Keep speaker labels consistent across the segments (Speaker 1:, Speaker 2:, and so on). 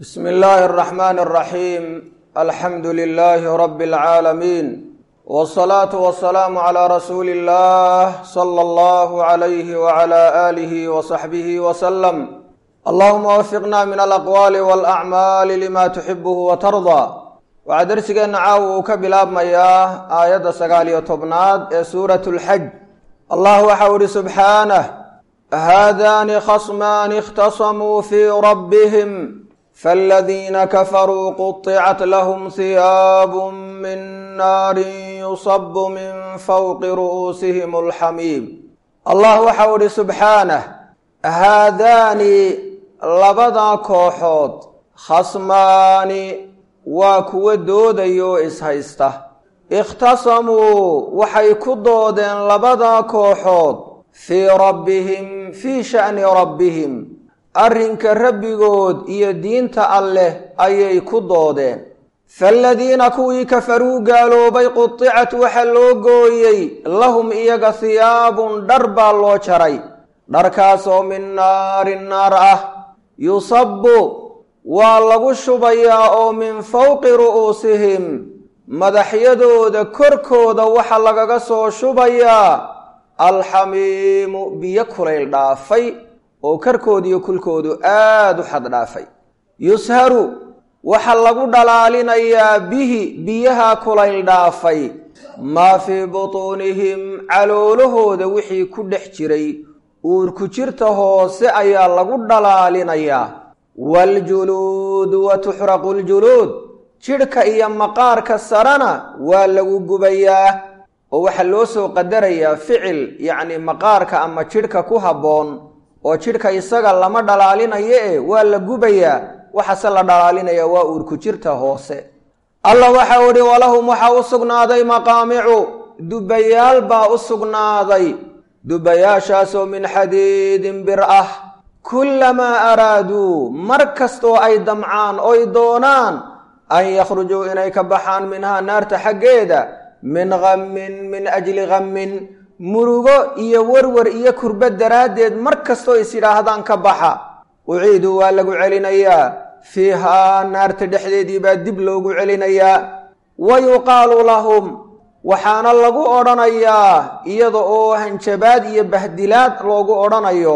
Speaker 1: bsm illaahi الرaxman الraxiim alxamdu lilaahi rabi اlcaalamiin wالsalaatu wasalaamu calىa rasuuli اllah slى اllah عalayh wعlى alih wصaxbih wslm allahuma wafiqna min alaqwaali wاlacmaali lima tuxibuhu watardaa waxaa dersigeenna caawa uu ka bilaabmayaa aayadda sagaal iyo tobnaad ee suurat اlxaj allah waxau ihi subxaanah haadani khasmaani اkhtasamuu fii rabbihim faاladiina kafaruu quطicat lahm hiyaabu min naari yusabu min fawqi ru'uusihim اlxamiim allah waxau ihi subxaanah haadaani labadaa kooxood khasmaani waa kuwa doodayo ishaysta ikhtasamuu waxay ku doodeen labadaa kooxood fii rabbihim fii sha'ni rabbihim arrinka rabbigood iyo diinta alleh ayay ku doodeen faaladiina kuwii kafaruu gaaloobay qudicat waxa loo gooyey lahum iyaga hiyaabun dhar baa loo jaray dharkaasoo min naarin naar ah yusabu waa lagu shubayaa oo min fowqi ru'uusihim madaxyadooda korkooda waxa lagaga soo shubayaa alxamiimu biyo kulayl dhaafay oo karkoodiyo kulkoodu aada u xad dhaafay yusharu waxa lagu dhalaalinayaa bihi biyaha kulayl dhaafay maa fii butuunihim caloolahooda wixii ku dhex jiray uurku jirta hoose ayaa lagu dhalaalinayaa waljuluudu wa tuxraqu ljuluud jidhka iyo maqaarka sarena waa lagu gubayaa oo waxaa loo soo qadarayaa ficil yacni maqaarka ama jidhka ku habboon oo jidhka isaga lama dhalaalinayo e waa la gubayaa waxase la dhalaalinaya waa uurku jirta hoose allah waxau idhi walahum waxaa u sugnaaday maqaamicu dubayaal baa u sugnaaday dubayaashaasoo min xadiidin bir ah kullamaa araaduu mar kastoo ay damcaan oy doonaan an yakhrujuu inay ka baxaan minhaa naarta xaggeeda min hammin min ajli hammin murugo iyo werwer iyo kurba daraaddeed mar kastoo is yidhaahdaan ka baxa uciiduu waa lagu celinayaa fiihaa naarta dhexdeedii baa dib loogu celinayaa wa yuqaalu lahum waxaana lagu odhanayaa iyada oo hanjabaad iyo bahdilaad loogu odhanayo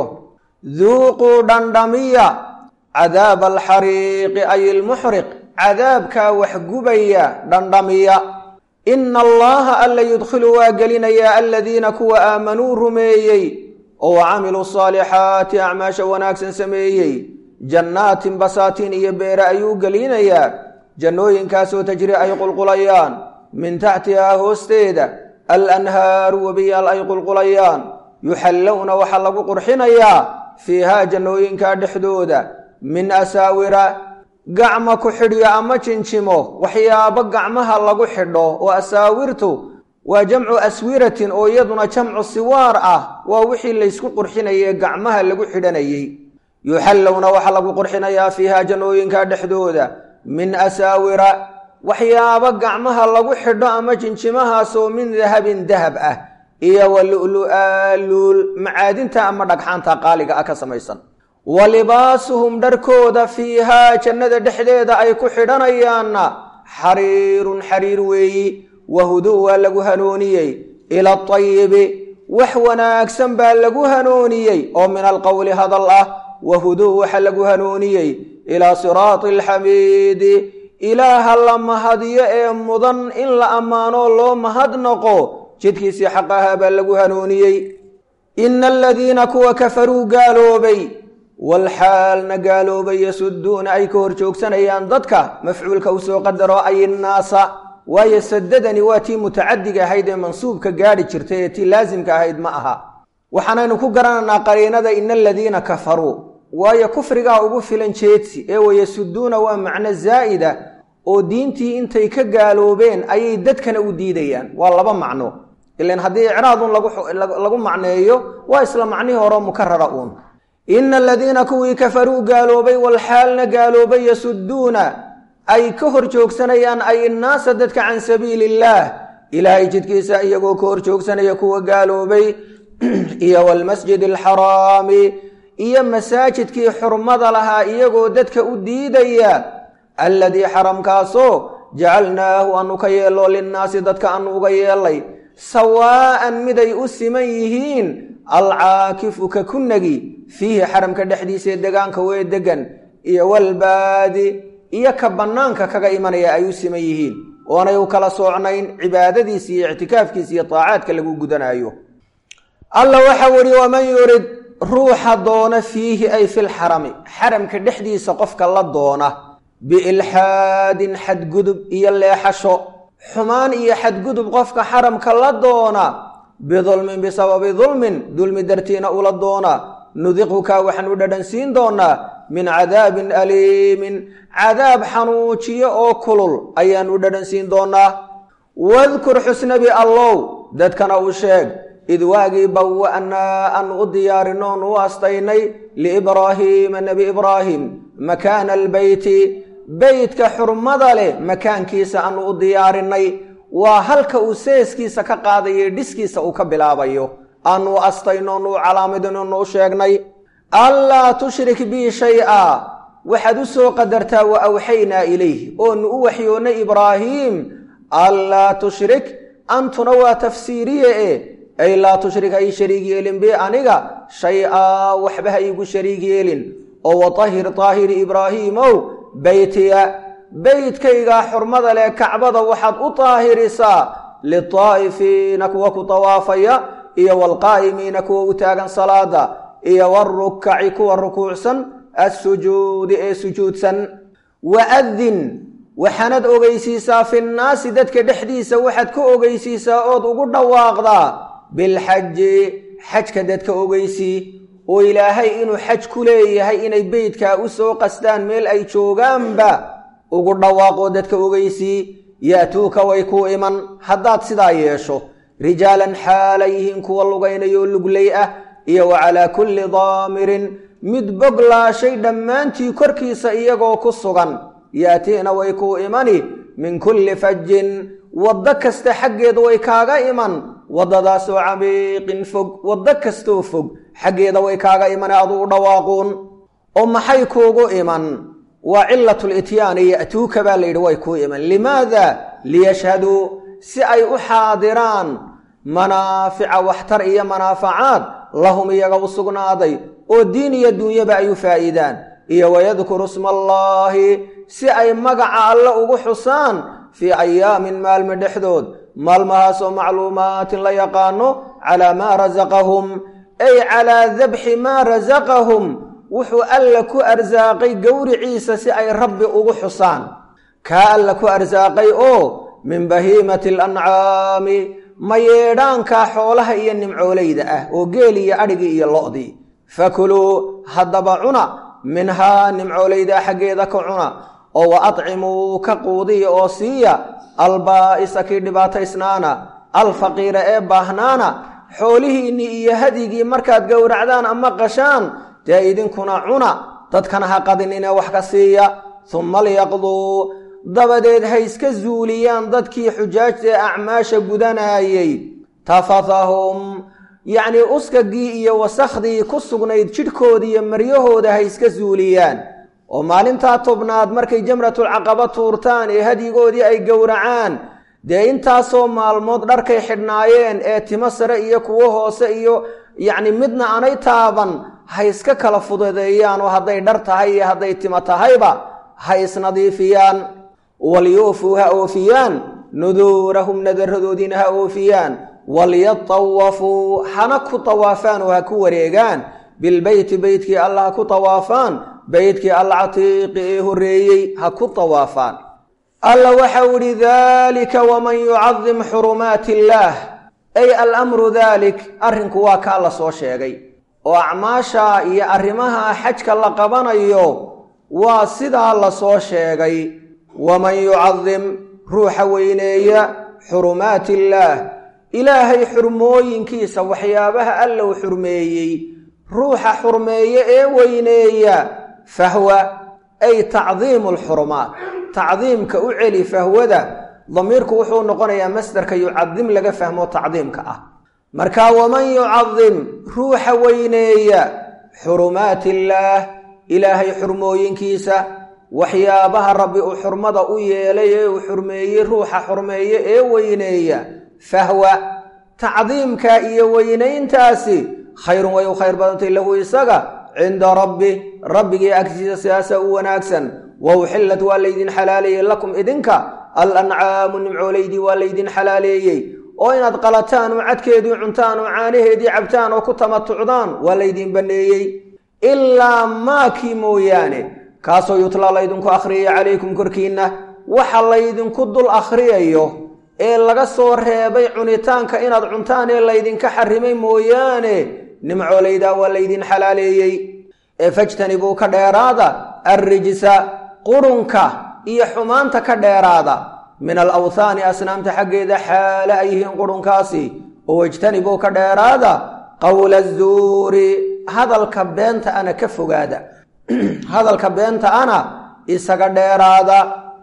Speaker 1: duuquu dhandhamiya cadaaba alxariiqi ay ilmuxriq cadaabkaa waxgubaya dhandhamiya ina allaha alla yudkhilu waa gelinayaa aladiina kuwa aamanuu rumeeyey oo camiluu saalixaati acmaasha wanaagsan sameeyey jannaatin basaatiin iyo beere ayuu gelinayaa jannooyinkaasoo tajri ay qulqulayaan min taxtihaa hoosteeda alanhaaru webiyaal ay qulqulayaan yuxallowna waxaa lagu qurxinayaa fiihaa jannooyinkaa dhexdooda min asaawira gacma ku xidhyo ama jinjimo waxyaabo gacmaha lagu xidho oo asaawirtu waa jamcu aswiratin oo iyaduna jamcu siwaar ah waa wixii laysku qurxinayay gacmaha lagu xidhanayey yuxallowna waxaa lagu qurxinayaa fiihaa jannooyinkaa dhexdooda min asaawira waxyaabo gacmaha lagu xidho ama jinjimahaasoo min dahabin dahab ah iyo wa lu'lu'aa luul macaadinta ama dhagxaanta qaaliga ah ka samaysan wa libaasuhum dharkooda fiihaa jannada dhexdeeda ay ku xidhanayaanna xariirun xariir weeyi wahuduu waa lagu hanuuniyey ila atayibi wax wanaagsan baa lagu hanuuniyey oo min alqowli hadal ah wahuduu waxa lagu hanuuniyey ilaa siraati alxamiidi ilaaha la mahadiyo ee mudan in la ammaanoo loo mahadnaqo jidkiisii xaq ahaa baa lagu hanuuniyey ina aladiina kuwa kafaruu gaaloobay walxaalna gaaloobay yasuduuna ay ka hor joogsanayaan dadka mafcuulka u soo qadaro ay innaasa waayo sadadani waa tii mutacadiga ahayd ee mansuubka gaadhi jirtay ee tii laasimka ahayd ma aha waxaanaynu ku garanaynaa qariinada ina aladiina kafaruu waayo kufrigaa ugu filan jeedsi ee wayasuduuna waa macno zaa'ida oo diintii intay ka gaaloobeen ayay dadkana u diidayaan waa laba macno ilan haddii icraadun lagu macneeyo waa isla macnihii hore mukarara uun ina aladiina kuwii kafaruu gaaloobay walxaalna gaaloobay yasuduuna ay ka hor joogsanayaan ay innaasa dadka can sabiili illaah ilaahay jidkiisa iyagoo ka hor joogsanaya kuwa gaaloobay iyo waalmasjid alxaraami iyo masaajidkii xurmada lahaa iyagoo dadka u diidaya alladii xaramkaasoo jacalnaahu aanu ka yeello linnaasi dadka aanu uga yeelay sawaa'an miday u siman yihiin alcaakifu ka kunagi fiihi xaramka dhexdiisaee degaanka wee degan iyo walbaadi iyo ka bannaanka kaga imanaya ay u siman yihiin oonay u kala soocnayn cibaadadiisa iyo ictikaafkiisa iyo taacaadka lagu gudanaayo alla waxau ihi waman yurid ruuxa doona fiihi ay filxarami xaramka dhexdiisa qofka la doona biilxaadin xadgudub iyo leexasho xumaan iyo xadgudub qofka xaramka la doona bidulmin bisababi dulmin dulmi dartiina ula doona nudiqhuka waxaan u dhadhansiin doonaa min cadaabin aliimin cadaab xanuujiyo oo kulul ayaan u dhadhansiin doonaa wadkur xusnabi allow dadkana u sheeg id waagii bawa'naa aanu u diyaarinoon u astaynay liibraahiima nebi ibraahim makaana albeyti beytka xurmada leh makaankiisa aanu u diyaarinay waa halka uu seeskiisa ka qaadayo dhiskiisa uu ka bilaabayo aanu astaynoon u calaamadinoonu u sheegnay allaa tushrik bii shay-a waxaad u soo qadartaa wa awxaynaa ilayh oonu u waxyoonnay ibraahiim allaa tushrik antuna waa tafsiiriye e ay laa tushrik ha ii shariig yeelin bi aniga shay-a waxba ha iigu shariig yeelin oo watahir taahiri ibraahiimow beytiya beytkaygaa xurmada leh kacbada waxaad u taahirisaa litaa'ifiina kuwa ku tawaafaya iyo waalqaa'imiina kuwa u taagan salaada iyo warukaci kuwa rukuucsan assujuudi ee sujuudsan waadin waxaanad ogeysiisaa fi nnaasi dadka dhexdiisa waxaad ka ogeysiisaa ood ugu dhawaaqdaa bilxaji xajka dadka ogeysii oo ilaahay inuu xaj ku leeyahay inay beytkaa u soo qastaan meel ay joogaanba ugu dhawaaqoo dadka ogeysii ya'tuuka way kuu iman haddaad sidaa yeesho rijaalan xaala yihiin kuwa lugaynayoo luglay ah iyo wa calaa kulli daamirin mid boglaashay dhammaantii korkiisa iyagoo ku sugan yaatiina way kuu imani min kulli fajin waddo kasta xaggeeda way kaaga iman waddadaasoo camiiqin fog waddo kastoo fog xaggeeda way kaaga imane aduu u dhawaaquun oo maxay kuugu iman waa cilatul ityaani ya'tuuka baa la yidhi way kuu iman limaada liyashhaduu si ay u xaadiraan manaafica waxtar iyo manaafacaad lahum iyaga u sugnaaday oo diin iyo duunyaba ay u faa'iidaan iyo wayadkuru sma allaahi si ay magaca alle ugu xusaan fii ayaamin maalmo dhexdood maalmahaasoo macluumaatin la yaqaano calaa maa rasaqahum ay calaa dabxi maa rasaqahum wuxuu alla ku arsaaqay gowriciisa si ay rabbi ugu xusaan kaa alla ku arsaaqay oo min bahiimati alancaami mayeedhaankaa xoolaha iyo nimcoolayda ah oo geel iyo adhigii iyo lo'dii fakuluu haddaba cuna minhaa nimcoolayda xaggeeda ka cuna oo wa adcimuu ka quudiya oo siiya albaa'isa kii dhibaataysnaana alfaqiira ee baahnaana xoolihiinnii iyo hadigii markaad gowracdaan ama qashaan dee idinkuna cuna dadkana ha qadinine wax ka siiya humma liyaqduu dabadeed ha iska zuuliyaan dadkii xujaajta ee acmaasha gudanaayey tafathahum yacnii uskagii iyo wasakhdii ku sugnayd jidhkooda iyo maryahooda ha iska zuuliyaan oo maalintaa tobnaad markay jamratulcaqaba tuurtaan ee hadyigoodii ay gowracaan dee intaasoo maalmood dharkay xidhnaayeen ee timo sare iyo kuwo hoose iyo yacni midna aanay taaban ha iska kala fududeeyaan oo hadday dhar tahay iyo hadday timo tahayba ha isnadiifiyaan walyuufuu ha oofiyaan nuduurahum nadaradoodiina ha oofiyaan walyatawafuu hana ku tawaafaan oo ha ku wareegaan bilbeyti beytkii alla ha ku tawaafaan beytkii alcatiiqi ee horreeyey ha ku tawaafaan alla waxau idhi daalika waman yucadim xurumaati illaah ay alamru daalik arrinku waa kaa la soo sheegay oo acmaasha iyo arrimaha xajka la qabanayo waa sidaa la soo sheegay waman yucadim ruuxa weyneeya xurumaati illaah ilaahay xurmooyinkiisa waxyaabaha allow xurmeeyey ruuxa xurmeeye ee weyneeya fahwa ay tacdiimu alxurumaat tacdiimka u celi fahwada damiirku wuxuu noqonayaa masdarka yucadim laga fahmo tacdiimka ah marka waman yucadim ruuxa weyneeya xurumaati illaah ilaahay xurmooyinkiisa waxyaabaha rabbi uu xurmada u yeelay ee uu xurmeeyey ruuxa xurmeeye ee weyneeya fahwa tacdiimka iyo weynayntaasi khayrun way u khayr badantay lahu isaga cinda rabbi rabbigii agtiisa sidaasa u wanaagsan wa uxillat waa laydin xalaaleeyey lakum idinka alancaamu nimcoolaydii waa laydin xalaaleeyey oo inaad qalataan oo cadkeedii cuntaan oo caanaheedii cabtaan oo ku tamatucdaan waa laydin banneeyey ilaa maakii mooyaane kaasoo yutlaa laydinku akhriyaya calaykum korkiinna waxa laydinku dul akhriyayo ee laga soo reebay cunitaanka inaad cuntaan ee laydinka xarimay mooyaane nimcoolaydaa waa laydin xalaaleeyey ee fajtanibuu ka dheeraada arrijsa qurunka iyo xumaanta ka dheeraada min alawthaani asnaamta xaggeeda xaale ay yihiin qurunkaasi oo ijtanibuu ka dheeraada qowla azuuri hadalka beenta ana ka fogaada hadalka beenta ana isaga dheeraada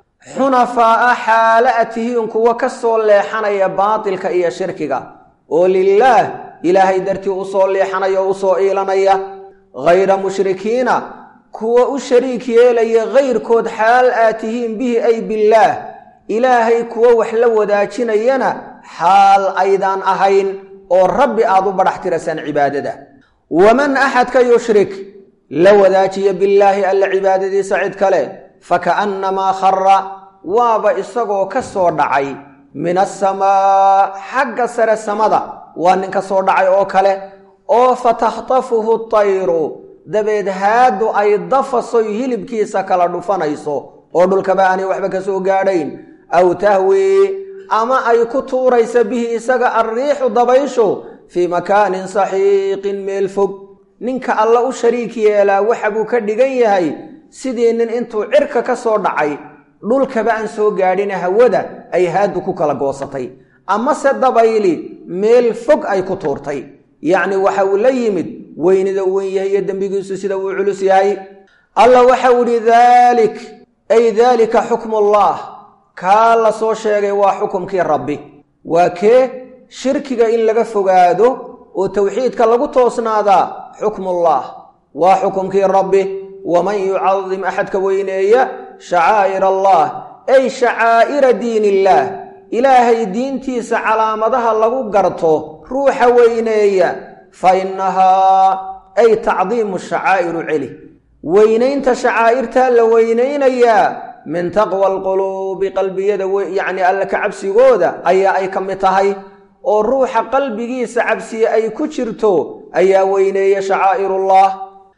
Speaker 1: xunafaa'a xaale a tihiin kuwa ka soo leexanaya baatilka iyo shirkiga oo lilaah ilaahay dartii usoo leexanaya oo usoo iilanaya hayra mushrikiina kuwa u shariik yeelaya kayrkood xaal aad tihiin bihi ay billaah ilaahay kuwa wax la wadaajinayana xaal aydaan ahayn oo rabbi aad u badhax tirasaan cibaadada waman axadka yushrik la wadaajiya billaahi alla cibaadadiisa cid kale faka'annamaa khara waaba isagoo ka soo dhacay min asamaa xagga sare samada waa nin ka soo dhacay oo kale oo fatakhtafuhu tayru dabeed haadu ay dafasoy hilibkiisa kala dhufanayso oo dhulkaba aanay waxba ka soo gaadhayn aw tahwii ama ay ku tuuraysa bihi isaga alriixu dabayshu fii makaanin saxiiqin meel fog ninka alla u shariik yeelaa waxa buu ka dhigan yahay sidii nin intuu cirka ka soo dhacay dhulkaba aan soo gaadhina hawada ay haadu ku kala goosatay amase dabayli meel fog ay ku tuurtay yacni waxa uu la yimid weynida u weyn yahay iyo dembigiisu sida uu culus yahay alla waxau idhi daalik ay daalika xukmullaah kaa la soo sheegay waa xukumkii rabbi waa kee shirkiga in laga fogaado oo towxiidka lagu toosnaadaa xukmullaah waa xukumkii rabbi waman yucadim axadka weyneeya shacaa'ir allah ay shacaa'ira diin illaah ilaahay diintiisa calaamadaha lagu garto ruuxa weyneeya fa innahaa ay tacdiimu shacaa'iru celi weynaynta shacaa'irtaa la weynaynayaa min taqwa alquluubi qalbiyada yacni alla ka cabsigooda ayaa ay ka mid tahay oo ruuxa qalbigiisa cabsiye ay ku jirto ayaa weyneeya shacaa'irullah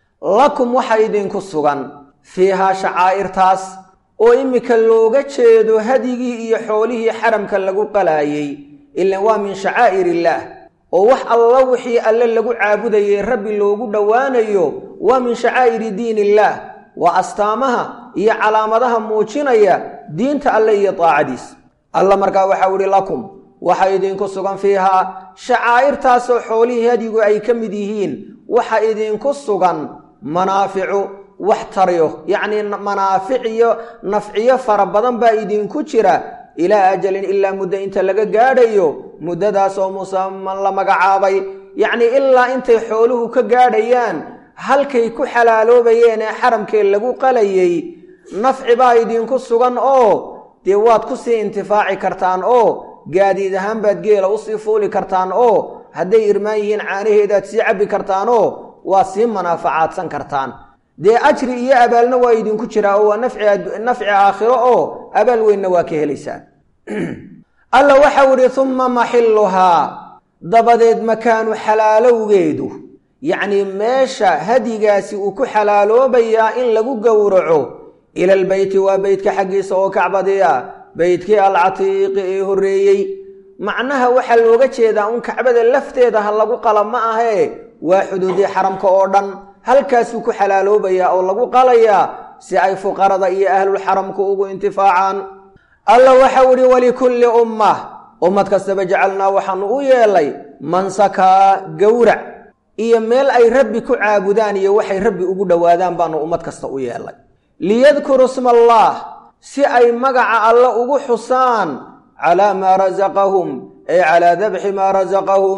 Speaker 1: lakum waxa idinku sugan fiihaa shacaa'irtaas oo iminka looga jeedo hadigii iyo xoolihii xaramka lagu qalaayey ilan waa min shacaa'ir illaah oo wax alla wixii alle lagu caabudayay rabbi loogu dhowaanayo waa min shacaa'iri diin illaah waa astaamaha iyo calaamadaha muujinaya diinta alle iyo daacadiis alla markaa waxau idhi lakum waxa idinku sugan fiihaa shacaa'irtaasoo xoolihii hadigu ay ka mid yihiin waxa idinku sugan manaaficu wax taryo yacnii manaafic iyo nafciyo fara badan baa idinku jira ilaa ajalin ilaa muddo inta laga gaadhayo muddadaas oo musaman la magacaabay yacnii ilaa intay xooluhu ka gaadhayaan halkay ku xalaaloobayeen ee xaramkee lagu qalayay nafci baa idinku sugan oo dee waad ku sii intifaaci kartaan oo gaadiid ahaan baad geela usii fuuli kartaan oo hadday irmaan yihiin caanaheedaad sii cabbi kartaan oo waa sii manaafacaadsan kartaan dee ajri iyo abaalna waa idinku jiraa oo waa nafci aakhiro oo abaal weynna waa ka helaysaan alla waxau idhi umma maxilluhaa dabadeed makaanu xalaalowgeedu yacnii meesha hadigaasi uu ku xalaaloobayaa in lagu gowraco ilalbeyti waa beytka xaggiisa oo kacbadiya beytkii alcatiiqi ee horreeyey macnaha waxaa looga jeedaa un kacbada lafteeda ha lagu qala ma ahee waa xuduudii xaramka oo dhan halkaasuu ku xalaaloobayaa oo lagu qalayaa si ay fuqarada iyo ahlulxaramku ugu intifaacaan alla waxau idhi walikulli ummah ummad kastaba jacalnaa waxaanu u yeelay mansakaa gowrac iyo meel ay rabbi ku caabudaan iyo waxay rabbi ugu dhowaadaan baanu ummad kasta u yeelay liyadkuruu sma allaah si ay magaca alle ugu xusaan calaa maa rasaqahum ay calaa dabxi maa rasaqahum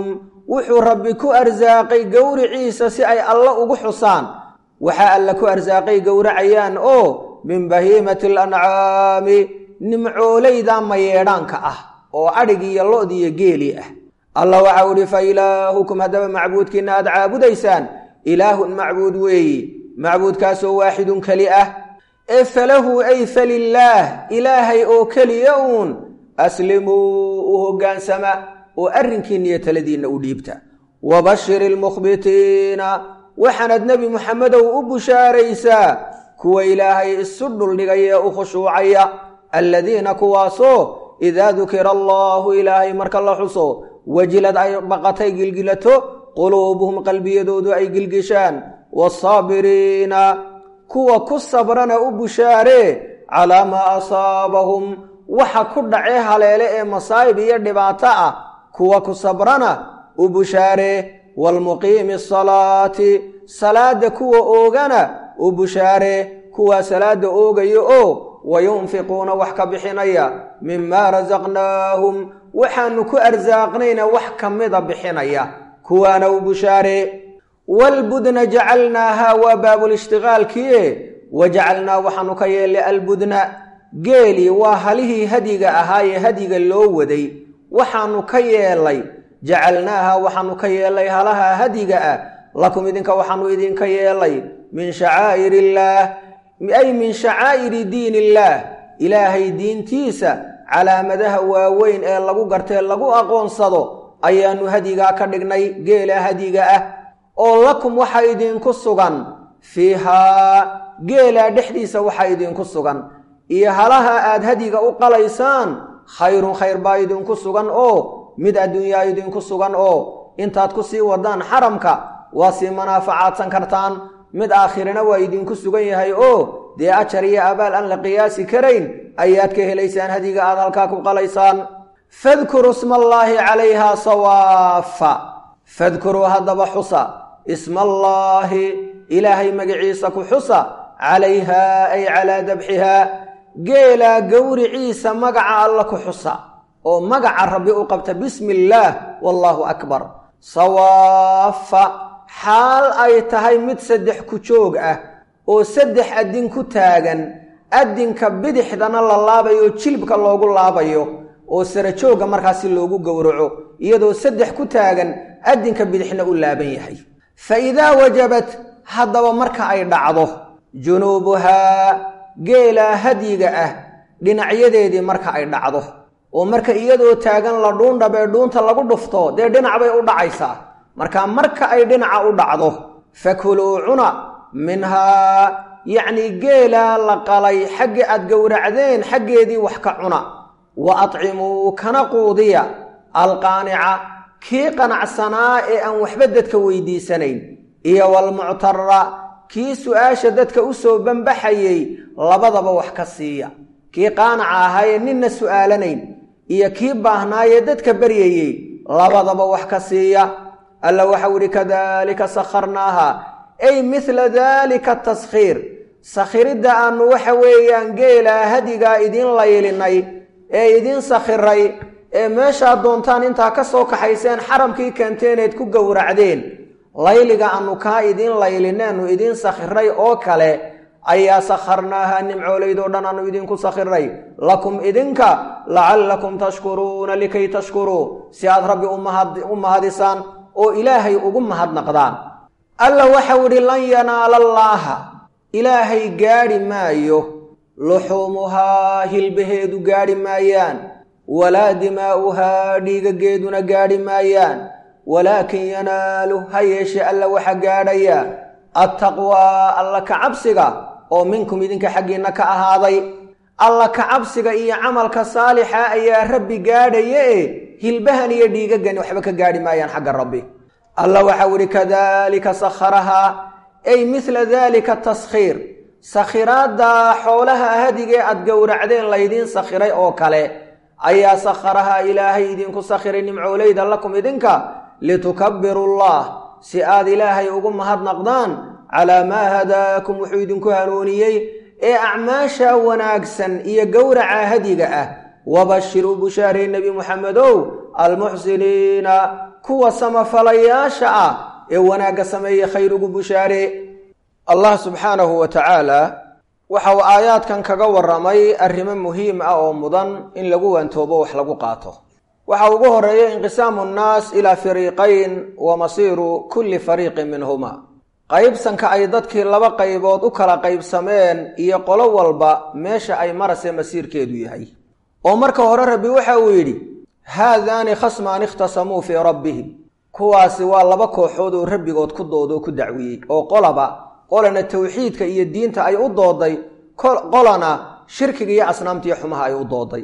Speaker 1: wuxuu rabbi ku arsaaqay gowriciisa si ay alla ugu xusaan waxaa alla ku arsaaqay gowracayaan oo min bahiimati alancaami nimcoolayda mayeedhaanka ah oo adhig iyo lo-d iyo geeli ah allah waxau idhi fa ilaahukum haddaba macbuudkiinna aad caabudaysaan ilaahun macbuud weeyi macbuudkaasoo waaxidun keli ah ee falahu ay falilaah ilaahay oo keliya uun aslimuu u hoggaansama oo arrinkiinna iyo taladiinna u dhiibta wabashir ilmukhbitiina waxaanaad nebi muxamedow u bushaaraysaa kuwa ilaahay isu dhuldhigaya ee u khushuucaya alladiina kuwaasoo idaa dukira allaahu ilaahay marka la xuso wajilad ay baqatay gilgilato quluubuhum qalbiyadoodu ay gilgishaan waasaabiriina kuwa ku sabrana u bushaaree calaa maa asaabahum waxa ku dhacee haleele ee masaa'ib iyo dhibaato ah kuwa ku sabrana u bushaaree waalmuqiimi asalaati salaadda kuwa oogana u bushaaree kuwaa salaadda oogaya oo wayunfiquuna wax ka bixinaya mimaa rasaqnaahum waxaanu ku arsaaqnayna wax ka mida bixinaya kuwaana u bushaaree waalbudna jacalnaahaa waa baabulishtiqaalkiie wajacalnaa waxaanu ka yeellay albudna geeli waa halihii hadiga ahaayee hadiga loo waday waxaanu ka yeelay jacalnaaha waxaanu ka yeelay halaha hadiga ah lakum idinka waxaanu idinka yeelay min shacaa'ir illaah ay min shacaa'iri diin illaah ilaahay diintiisa calaamadaha waaweyn ee lagu gartee lagu aqoonsado ayaannu hadigaa ka dhignay geela hadiga ah oo lakum waxa idinku sugan fiihaa geelaa dhexdiisa waxa idinku sugan iyo halaha aad hadiga u qalaysaan khayrun khayr baa idinku sugan oo mid adduunyaa idinku sugan oo intaad ku sii wadaan xaramka waa sii manaafacaadsan kartaan mid aakhirana waa idinku sugan yahay oo dee ajar iyo abaal aan la qiyaasi karayn ayaad ka helaysaan hadiga aad halkaa ku qalaysaan fadkuruu ismaallaahi calayhaa sawaafa fadkuruu haddaba xusa ismaallaahi ilaahay magaciisa ku xusa calayhaa ay calaa dabxihaa geelaa gowriciisa magaca alla ku xusa oo magaca rabbi u qabta bismi illaah wallaahu akbar sawaafa xaal ay tahay mid saddex ku joog ah oo saddex addin ku taagan addinka bidixdana la laabayo jilbka loogu laabayo oo sarajoogga markaasi loogu gowraco iyadoo saddex ku taagan addinka bidixna u laaban yahay fa idaa wajabat haddaba marka ay dhacdo junuubuhaa geelaa hadyiga ah dhinacyadeedii marka ay dhacdo oo marka iyadoo taagan la dhuundhabee dhuunta lagu dhufto dee dhinac bay u dhacaysaa marka marka ay dhinaca u dhacdo fakuluu cuna minhaa yacnii geelaa la qalay xaggi aad gowracdeen xaggeedii wax ka cuna wa atcimuu kana quudiya alqaanica kii qanacsanaa ee aan waxba dadka weydiisanayn iyo walmuctara kii su-aasha dadka u soo banbaxayey labadaba wax ka siiya kii qaanaca ahaayee ninna su'aalanayn iyo kii baahnaayee dadka baryayey labadaba wax ka siiya alla waxau idhi kadaalika sakharnaaha ay midla daalika taskhiir sakhiridda aannu waxa weeyaan geelaa hadigaa idiin laylinay ee idiin sakhiray ee meeshaad doontaan intaa ka soo kaxayseen xaramkii keenteeneed ku gowracdeen layliga aannu kaa idiin laylineennu idiin sakhiray oo kale ayaa sakharnaaha nimcoolaydoo dhan aannu idinku sakhiray lakum idinka lacallakum tashkuruuna likay tashkuruu si aad rabbi u mahadisaan oo ilaahay ugu mahadnaqdaan alla waxau idhi lan yanaala allaaha ilaahay gaadhi maayo luxuumuhaa hilbaheedu gaadhi maayaan walaa dimaa'uhaa dhiigageeduna gaadhi maayaan walaakin yanaalu ha yeeshe alla waxa gaadhaya attaqwaa alla ka cabsiga oo minkum idinka xaggiinna ka ahaaday alla ka cabsiga iyo camalka saalixa ayaa rabbi gaadhaya e hilbahan iyo dhiigagani waxba ka gaadhi maayaan xagga rabbi alla waxau idhi kadaalika sakharahaa ay midla daalika taskhiir sakhiraaddaa xoolaha hadigee aad gowracdeen laydiin sakhiray oo kale ayaa sakharahaa ilaahay idinku sakhiray nimcoolayda lakum idinka litukabbiru llah si aad ilaahay ugu mahadnaqdaan calaa maa hadaakum wuxuu idinku hanuuniyey ee acmaasha wanaagsan iyo gowraca hadiga ah wabashir u bushaaray nebi muxamedow almuxsiniina kuwa samafalayaasha ah ee wanaagga sameeye khayr ugu bushaare allah subxaanahu wa tacaala waxa uu aayaadkan kaga warramay arrimo muhiim ah oo mudan in lagu wantoobo wax lagu qaato waxa ugu horeeya inqisaamu nnaas ilaa fariiqayn wa masiiru kulli fariiqin minhuma qaybsanka ay dadkii laba qaybood u kala qaybsameen iyo qolo walba meesha ay marase masiirkeedu yahay oo marka hore rabbi waxa uu yidhi haadaani khasmaan ikhtasamuu fii rabbihim kuwaasi waa laba kooxood oo rabbigood ku doodoo ku dacwiyey oo qolaba qolana tawxiidka iyo diinta ay u dooday qolana shirkiga iyo asnaamtiiyo xumaha ay u dooday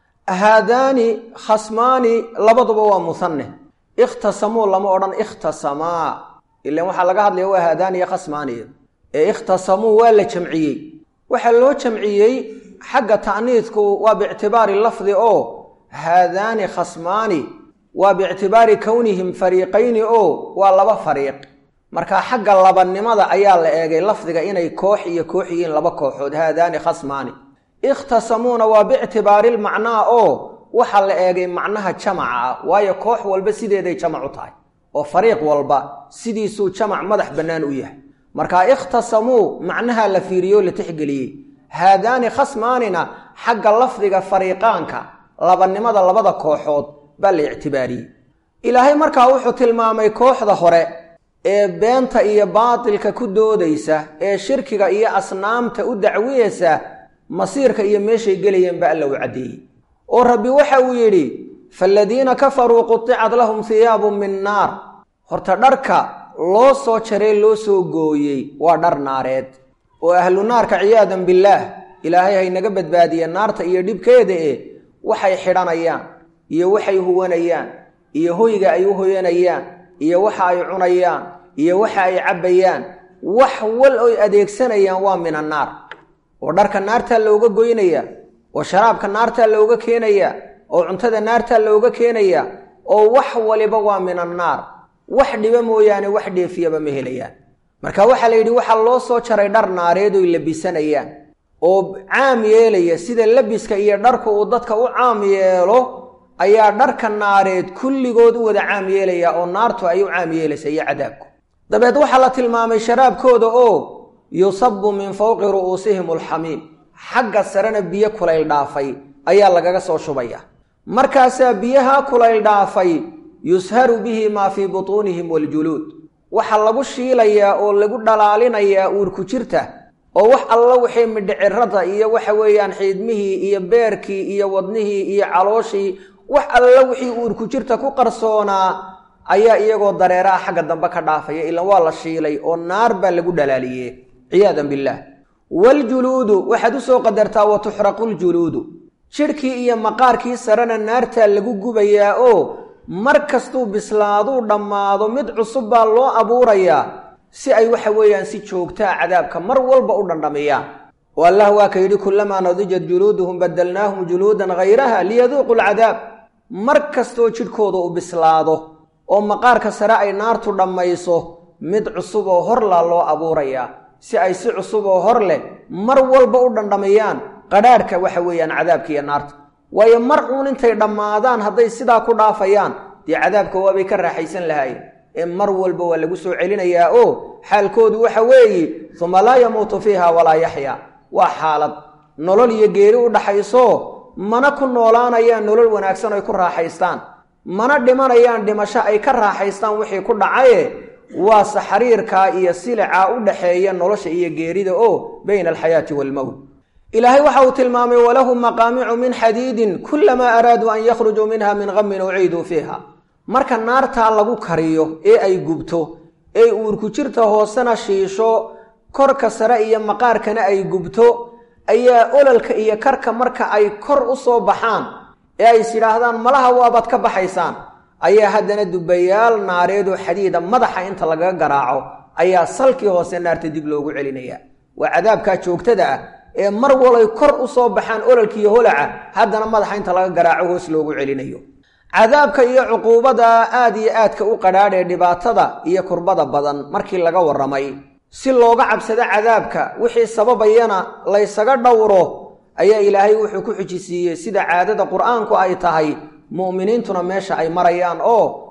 Speaker 1: haadaani khasmaani labaduba waa musanne ikhtasamuu lama odhan ikhtasamaa ilan waxaa laga hadlaya waa haadaani iyo khasmaaniya ee ikhtasamuu waa la jamciyey waxaa loo jamciyey xagga ta'niidku waa biictibaari lafdi oo haadaani khasmaani waa biictibaari kownihim fariiqayni oo waa laba fariiq marka xagga labanimada ayaa la eegay lafdiga inay koox iyo koox yihiin laba kooxood haadaani khasmaani ikhtasamuuna waa biictibaari lmacnaa oo waxaa la eegay macnaha jamaca ah waayo koox walba sideeday jamac u tahay oo fariiq walba sidiisuu jamac madax bannaan u yahay marka ikhtasamuu macnaha la fiiriyo la tixgeliyey haadaani khasmaanina xagga lafdiga fariiqaanka labanimada labada kooxood baa la ictibaariyey ilaahay markaa wuxuu tilmaamay kooxda hore ee beenta iyo baatilka ku doodaysa ee shirkiga iyo asnaamta u dacwiyeysa masiirka iyo meeshay gelayeen ba alla u caddeeyey oo rabbi waxa uu yidhi faaladiina kafaruu quticad lahum hiyaabun min naar horta dharka loo soo jaree loo soo gooyey waa dhar naareed oo ahlu naarka ciyaadan billaah ilaahay haynaga badbaadiya naarta iyo dhibkeeda e waxay xidhanayaan iyo waxay huwanayaan iyo hoyga ay u hoyanayaan iyo waxa ay cunayaan iyo waxa ay cabbayaan wax wal oy adeegsanayaan waa min annaar oo dharka naartaa looga goynaya oo sharaabka naartaa looga keenaya oo cuntada naartaa looga keenaya oo wax waliba waa min annaar wax dhiba mooyaane wax dheefiyaba ma helayaan marka waxaa la yidhi waxaa loo soo jaray dhar naareed oy labisanayaan oo caam yeelaya sida labiska iyo dharku uu dadka u caam yeelo ayaa dharka naareed kulligood u wada caam yeelaya oo naartu ay u caam yeelaysa iyo cadaabku dabeed waxaa la tilmaamay sharaabkooda oo yusabu min fowqi ru'uusihim alxamiim xagga sarena biyo kulayl dhaafay ayaa lagaga soo shubaya markaasaa biyaha kulayl dhaafay yusharu bihi maa fii butuunihim waljuluud waxaa lagu shiilayaa oo lagu dhalaalinayaa uurku jirta oo wax alla wixii midhicirada iyo waxa weeyaan xiidmihii iyo beerkii iyo wadnihii iyo calooshii wax alla wixii uurku jirta ku qarsoonaa ayaa iyagoo dareeraha xagga dambe ka dhaafaya ilan waa la shiilay oo naar baa lagu dhalaaliye ciyaadan billaah waljuluudu waxaad u soo qadartaa wa tuxraqu ljuluudu jidhkii iyo maqaarkii sarena naartaa lagu gubayaa oo mar kastuu bislaaduu dhammaado mid cusub baa loo abuurayaa si ay waxa weeyaan si joogtaa cadaabka mar walba u dhandhamiyaan oo allah waa ka yidhi kullamaa nadijat juluuduhum badalnaahum juluudan hayraha liyaduuqu lcadaab mar kastoo jidhkooda u bislaado oo maqaarka sare ay naartu dhammayso mid cusub oo horlaa loo abuurayaa si ay si cusub oo hor leh mar walba u dhandhamiyaan qadhaadhka waxa weeyaan cadaabka iyo naarta waayo mar uun intay dhammaadaan hadday sidaa ku dhaafayaan dee cadaabka waabay ka raaxaysan lahaayeen ee mar walba waa lagu soo celinayaa oo xaalkoodu waxa weeye uma laa yamuutu fiiha walaa yaxyaa waa xaalad nolol iyo geeri u dhaxayso mana ku noolaanayaan nolol wanaagsan ay ku raaxaystaan mana dhimanayaan dhimasho ay ka raaxaystaan wixii ku dhacaye waa saxariirkaa iyo silicaa u dhaxeeya nolosha iyo geerida oo bayna alxayaati waalmowt ilaahay waxa uu tilmaamay walahum maqaamicu min xadiidin kulamaa araaduu an yakhrujuu minha min qamin uciiduu fiiha marka naartaa lagu kariyo ee ay gubto ee uurku jirta hoosena shiisho korka sare iyo maqaarkana ay gubto ayaa ololka iyo karka marka ay kor u soo baxaan ee ay is yidhaahdaan malaha waabaad ka baxaysaan ayaa haddana dubayaal naareedoo xadiida madaxa inta lagaga garaaco ayaa salkii hoose naarta dib loogu celinaya waa cadaabkaa joogtada ah ee mar walay kor u soo baxaan ololkiiyo holaca haddana madaxa inta laga garaaco hoos loogu celinayo cadaabka iyo cuquubada aad iyo aadka u qadhaadh ee dhibaatada iyo kurbada badan markii laga warramay si looga cabsado cadaabka wixii sababayana laysaga dhowro ayaa ilaahay wuxuu ku xujisiiyey sida caadada qur-aanku ay tahay mu'miniintuna meesha ay marayaan oo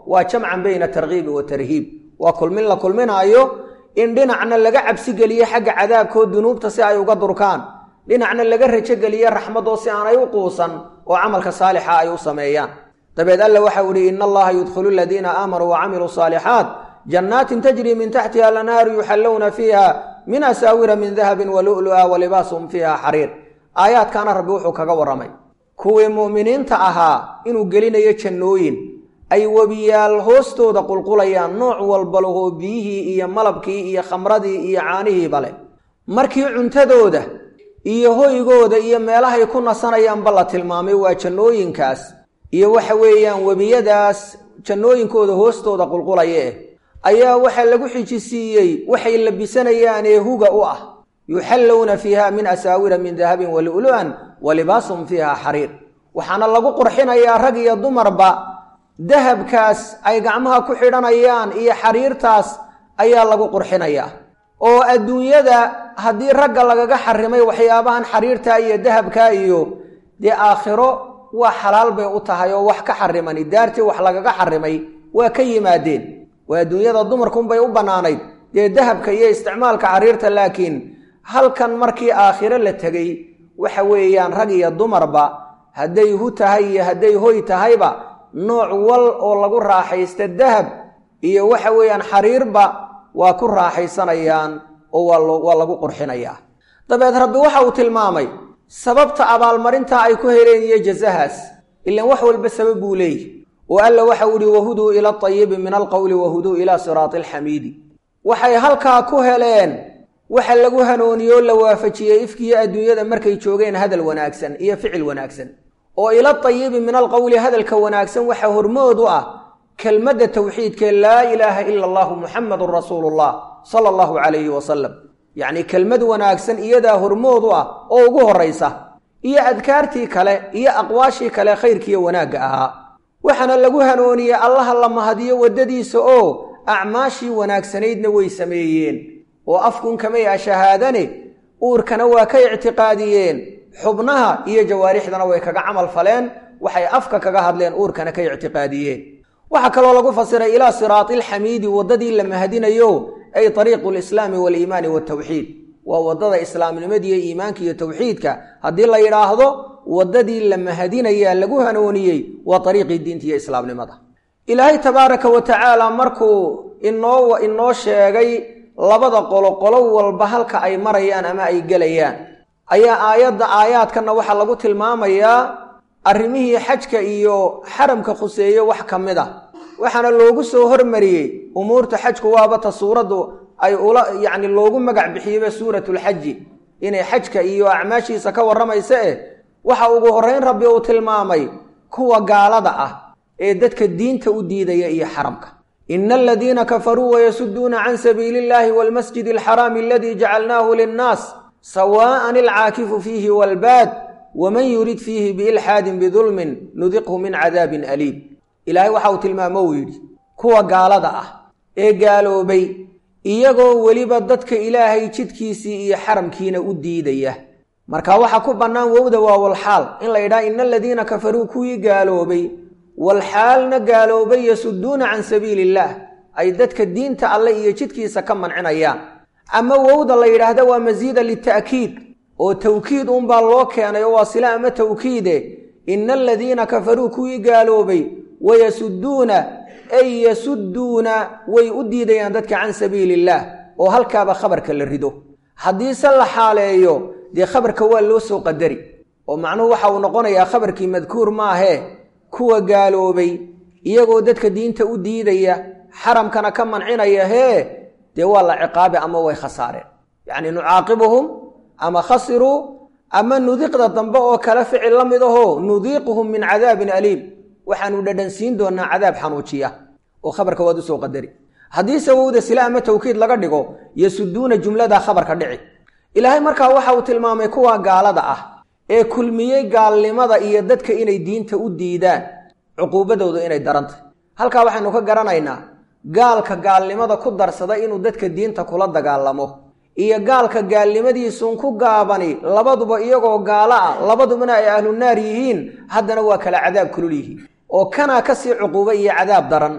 Speaker 1: waa jamcan bayna tarkiibi wa tarhiib waa kulmin la kulminaayo in dhinacna laga cabsigeliyo xagga cadaabkoo dunuubta si ay uga durkaan dhinacna laga rajogeliyo raxmadoo si aanay u quusan oo camalka saalixa ay u sameeyaan dabeed alla waxau ihi ina allaha yudkhilu aladiina aamanuu wacamiluu saalixaat jannaatin tajrii min taxtiha lanhaaru yuxallowna fiiha min asaawira min dahabin walu'lu'a walibaasuhum fiiha xariir aayaadkaana rabbi wuxuu kaga warramay kuwii mu'miniinta ahaa inuu gelinayo jannooyin ay webiyaal hoostooda qulqulayaan nooc walba lahoo biyihii iyo malabkii iyo khamradii iyo caanihiiba leh markii cuntadooda iyo hoygooda iyo meelahay ku nasanayaanba la tilmaamay waa jannooyinkaas iyo waxa weeyaan webiyadaas jannooyinkooda hoostooda qulqulaya eh ayaa waxaa lagu xijisiiyey waxay labisanayaan ee huga u ah yuxallowna fiiha min asaawira min dahabin walu'lu'an wa libaasuhum fiiha xariir waxaana lagu qurxinayaa rag iyo dumarba dahabkaas ay gacmaha ku xidhanayaan iyo xariirtaas ayaa lagu qurxinayaa oo adduunyada haddii ragga lagaga xarimay waxyaabahan xariirta iyo dahabka iyo dee aakhiro waa xalaal bay u tahay oo wax ka xarimani daartii wax lagaga xarimay waa ka yimaadeen waa adduunyada dumarkunbay u bannaanayd dee dahabka iyo isticmaalka xariirta laakiin halkan markii aakhiro la tegey waxa weeyaan rag iyo dumarba hadday hu tahay iyo hadday hoy tahayba nooc wal oo lagu raaxaysta dahab iyo waxa weeyaan xariirba waa ku raaxaysanayaan oo waa lagu qurxinayaa dabeed rabbi waxa uu tilmaamay sababta abaalmarinta ay ku heleen iyo jazahaas ilaan wax walba sabab buu leeyahy oo alla waxau ihi wahuduu ila atayibi min alqowli wahuduu ilaa siraati alxamiidi waxay halkaa ku heleen waxa lagu hanooniyoo la waafajiyey ifkiyo adduunyada markay joogeen hadal wanaagsan iyo ficil wanaagsan oo ila tayibi min alqowli hadalka wanaagsan waxa hormood u ah kelmadda tawxiidkee laa ilaaha ila allahu muxamadun rasuulullah sala allahu calayhi wasalam yacnii kelmad wanaagsan iyadaa hormood u ah oo ugu horraysa iyo adkaartii kale iyo aqwaashii kale khayrkiiyo wanaagga ahaa waxaana lagu hanooniyey allaha la mahadiyo waddadiisa oo acmaashii wanaagsanaydna way sameeyeen oo afkun kamay a shahaadane uurkana waa ka ictiqaadiyeen xubnaha iyo jawaarixdana way kaga camal faleen waxay afka kaga hadleen uurkana ka ictiqaadiyeen waxaa kaloo lagu fasiray ilaa siraati alxamiidi waddadii la mahadinayo ay ariiqu lislaami waaliimaani waltawxiid waa waddada islaamnimadiiyo iimaanka iyo tawxiidka haddii la yidhaahdo waddadii la mahadinayaa lagu hanooniyey waa ariiqii diinta iyo islaamnimada ilaahay tabaaraka wa tacaala markuu inoo inoo sheegay labada qolo qolo walba halka ay marayaan ama ay gelayaan ayaa aayadda aayaadkanna waxaa lagu tilmaamayaa arrimihii xajka iyo xaramka khuseeye wax ka mid a waxaana loogu soo hormariyey umuurta xajku waabata suuraddu ay ula yacni loogu magac bixiyeyba suuratulxaji inay xajka iyo acmaashiisa ka warramaysa eh waxa ugu horrayn rabbi uu tilmaamay kuwa gaalada ah ee dadka diinta u diidaya iyo xaramka ina aladiina kafaruu wayasuduuna can sabiili illahi waalmasjidi alxaraami aladii jacalnaahu linnaas sawaa'an alcaakifu fiihi waalbaad waman yurid fiihi biilxaadin bidulmin nudiqhu min cadaabin aliim ilaahay waxa uu tilmaamo uu yidhi kuwa gaalada ah ee gaaloobay iyagoo weliba dadka ilaahay jidkiisii iyo xaramkiina u diidaya marka waxaa ku bannaan wowda waa walxaal in la yidhaha ina aladiina kafaruu kuwii gaaloobay walxaalna gaaloobay yasuduuna can sabiili illaah ay dadka diinta alle iyo jidkiisa ka mancinayaan ama wowda la yidhaahda waa masiida lita'kiid oo tawkiid unbaa loo keenay oo waa sila ama tawkiide ina aladiina kafaruu kuwii gaaloobay wayasuduuna ay yasuduuna way u diidayaan dadka can sabiili illaah oo halkaaba khabarka la rido haddiise la xaaleeyo dee khabarka waa loo soo qadari oo macnuhu waxa uu noqonayaa khabarkii madkuur maahee kuwa gaaloobay iyagoo dadka diinta u diidaya xaramkana ka mancinaya hee dee waa la ciqaabi ama way khasaareen yacni nucaaqibuhum ama khasiruu ama nudiqda dambe oo kale ficil la mid ahoo nudiiquhum min cadaabin aliim waxaanu dhadhansiin doonaa cadaab xanuujiya oo khabarka waad usoo qadari haddiise wowda sila ama tawkiid laga dhigo yasuduuna jumlada khabarka dhici ilaahay markaa waxa uu tilmaamay kuwa gaalada ah ee kulmiyey gaalnimada iyo dadka inay diinta u diidaan cuquubadoodu inay darantay halkaa waxaynu ka garanaynaa gaalka gaalnimada ku darsada inuu dadka diinta kula dagaalamo iyo gaalka gaalnimadiisuun ku gaabani labaduba iyagoo gaalo ah labadubana ay ahlunaar yihiin haddana waa kala cadaab kulul yihiin oo kanaa kasii cuquubo iyo cadaab daran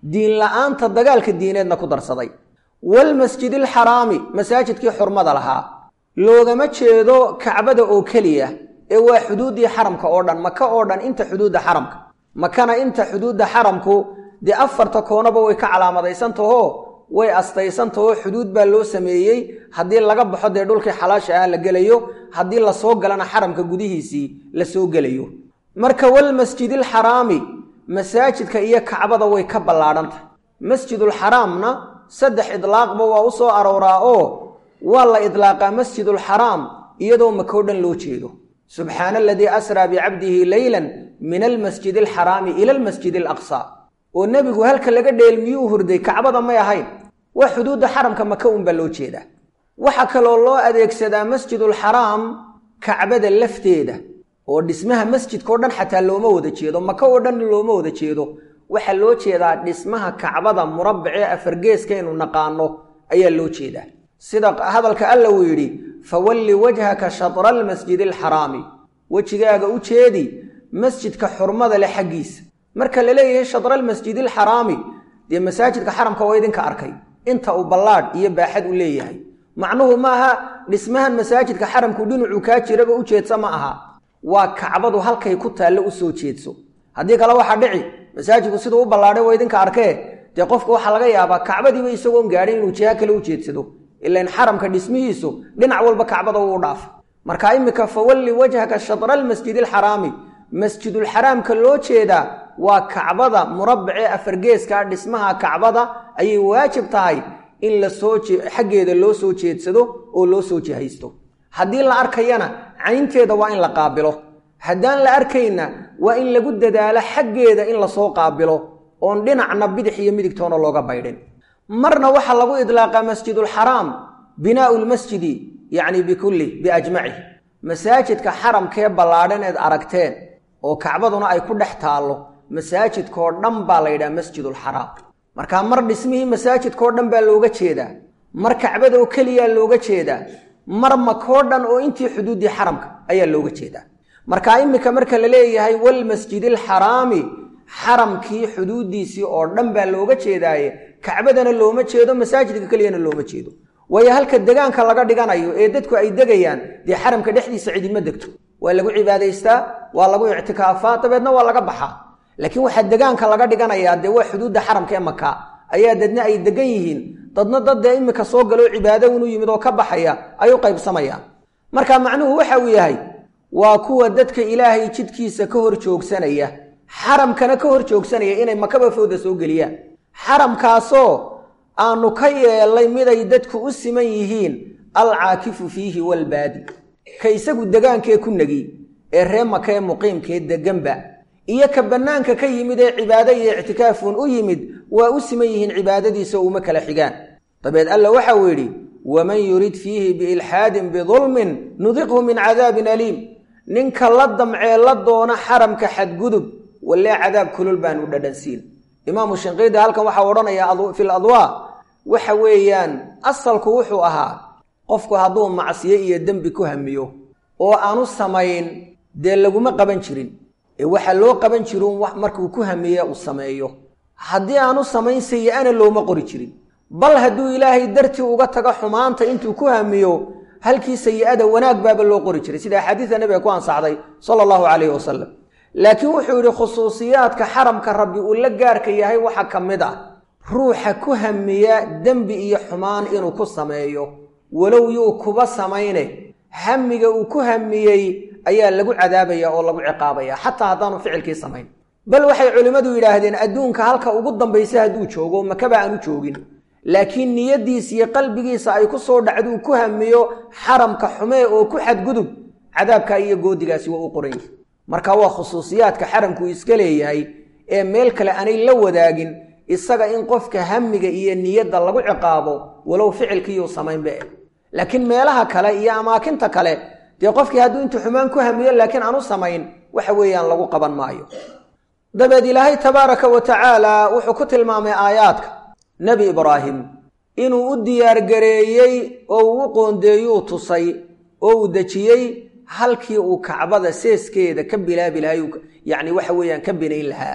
Speaker 1: diin la-aanta dagaalka diineedna ku darsaday walmasjidi alxaraami masaajidkii xurmada lahaa loogama jeedo kacbada oo keliya ee waa xuduuddii xaramka oo dhan maka oo dhan inta xuduudda xaramka makana inta xuduudda xaramku dee afarta koonaba way ka calaamadaysantaho way astaysantaho xuduud baa loo sameeyey haddii laga baxo dee dhulkii xalaasha ah la gelayo haddii lasoo galana xaramka gudihiisii la soo gelayo marka walmasjidi alxaraami masaajidka iyo kacbada way ka ballaadhantahy masjidulxaraamna saddex idlaaqba waa u soo arooraa oo waa la idlaaqaa masjidulxaraam iyadoo makoo dhan loo jeedo subxaana aladii asraa bicabdihi leylan min almasjidi alxaraami ila almasjidi alaqsaa oo nebigu halka laga dheelmiyuu hurday kacbada may ahayn waa xuduudda xaramka maka unbaa loo jeedaa waxaa kaloo loo adeegsadaa masjidulxaraam kacbada lafteeda oo dhismaha masjidkao dhan xataa looma wada jeedo maka oo dhan looma wada jeedo waxaa loo jeedaa dhismaha kacbada murabbacee afargeeskaynu naqaano ayaa loo jeedaa sida hadalka alla uu yidhi fawalli wajhaka shatra almasjidi alxaraami wejigaaga u jeedi masjidka xurmada leh xaggiisa marka la leeyahay shatra almasjidi alxaraami dee masaajidka xaramka waa idinka arkay inta uu ballaadh iyo baaxad u leeyahay macnuhu maaha dhismahan masaajidka xaramku dhinacuu kaa jiraba u jeedsa ma aha waa kacbadu halkay ku taallo u soo jeedso haddii kale waxaa dhici masaajidku siduu u ballaadhay waa idinka arkee dee qofka waxaa laga yaabaa kacbadiiba isagoon gaadhin inuu jiha kale u jeedsado ilan xaramka dhismihiisu dhinac walba kacbada uu dhaafa marka iminka fawalli wajhaka shatra almasjidi alxaraami masjidulxaraamka loo jeedaa waa kacbada murabbacee afargeeska dhismaha kacbada ayay waajib tahay in lasoo xaggeeda loo soo jeedsado oo loo soo jihaysto haddii la arkayana caynteeda waa in la qaabilo haddaan la arkayna waa in lagu dadaalo xaggeeda in lasoo qaabilo oon dhinacna bidix iyo midigtoona looga baydhin marna waxaa lagu idlaaqaa masjidulxaraam binaau lmasjidi yacni bikulli biajmacih masaajidka xaramkee ballaadhan eed aragteen oo kacbaduna ay ku dhex taallo masaajidkoo dhan baa la yidhaha masjidulxaraam markaa mar dhismihii masaajidkoo dhan baa looga jeedaa mar kacbada oo keliyaa looga jeedaa mar makoo dhan oo intii xuduuddii xaramka ayaa looga jeedaa markaa iminka marka la leeyahay walmasjidi alxaraami xaramkii xuduuddiisii oo dhan baa looga jeedaaye kacbadana looma jeedo masaajidka keliyana looma jeedo waayo halka degaanka laga dhiganayo ee dadku ay degayaan dee xaramka dhexdiisa cidima degto waa lagu cibaadaystaa waa lagu ictikaafaa dabeedna waa laga baxaa laakiin waxaa degaanka laga dhiganayaa dee waa xuduudda xaramka ee maka ayaa dadna ay degan yihiin dadna dad dee iminka soo galoo cibaado unu yimid oo ka baxaya ay u qaybsamayaan marka macnuhu waxa uu yahay waa kuwa dadka ilaahay jidkiisa ka hor joogsanaya xaramkana ka hor joogsanaya inay makaba fowda soo geliyaan xaramkaasoo aanu ka yeelnay miday dadku u siman yihiin alcaakifu fiihi walbaadi ka isagu degaankee ku negi ee ree maka ee muqiimkee deganba iyo ka bannaanka ka yimid ee cibaado iyo ictikaafuun u yimid waa u siman yihiin cibaadadiisa uma kala xigaan dabeed alla waxa uu yidhi waman yurid fiihi biilxaadin bidulmin nudiqhu min cadaabin aliim ninka la damcee la doona xaramka xadgudub wallee cadaab kulul baanu dhadhansiin imaamu shinqiidi halkan waxaa odhanayaa fil adwaa waxa weeyaan asalku wuxuu ahaa qofku hadduu macsiyo iyo dembi ku hamiyo oo aanu samayn dee laguma qaban jirin ee waxaa loo qaban jirin markuu ku hamiye uu sameeyo haddii aanu samayn sayi-ana looma qori jirin bal hadduu ilaahay dartii uga tago xumaanta intuu ku hamiyo halkii sayi-ada wanaag baaba loo qori jiray sida axaadiida nebiga ku ansaxday sala allahu calayhi wasalam laakiin wuxuu yidhi khusuusiyaadka xaramka rabbi uu la gaarka yahay waxaa ka mid ah ruuxa ku hamiya dembi iyo xumaan inuu ku sameeyo walow yuu kuba samayne hamiga uu ku hamiyey ayaa lagu cadaabaya oo lagu ciqaabaya xataa haddaanu ficilkii samayn bal waxay culimmadu yidhaahdeen adduunka halka ugu dambaysa hadduu joogo makaba aanu joogin laakiin niyaddiisa iyo qalbigiisa ay ku soo dhacduu ku hamiyo xaramka xumee oo ku xadgudub cadaabkaa iyo goodigaasi waa u qoran yihi marka waa khusuusiyaadka xaramkuu iska leeyahay ee meel kale aanay la wadaagin isaga in qofka hamiga iyo niyadda lagu ciqaabo walow ficilkiiyuu samaynba eh laakiin meelaha kale iyo amaakinta kale dee qofkii hadduu intuu xumaan ku hamiyo laakiin aanu samayn waxa weeyaan lagu qaban maayo dabeed ilaahay tabaaraka wa tacaala wuxuu ku tilmaamay aayaadka nebi ibraahim inuu u diyaargareeyey oo uu u qoondeeyuu tusay oo uu dejiyey halkii uu kacbada seeskeeda ka bilaabi lahay yacni waxa weeyaan ka binayn lahaa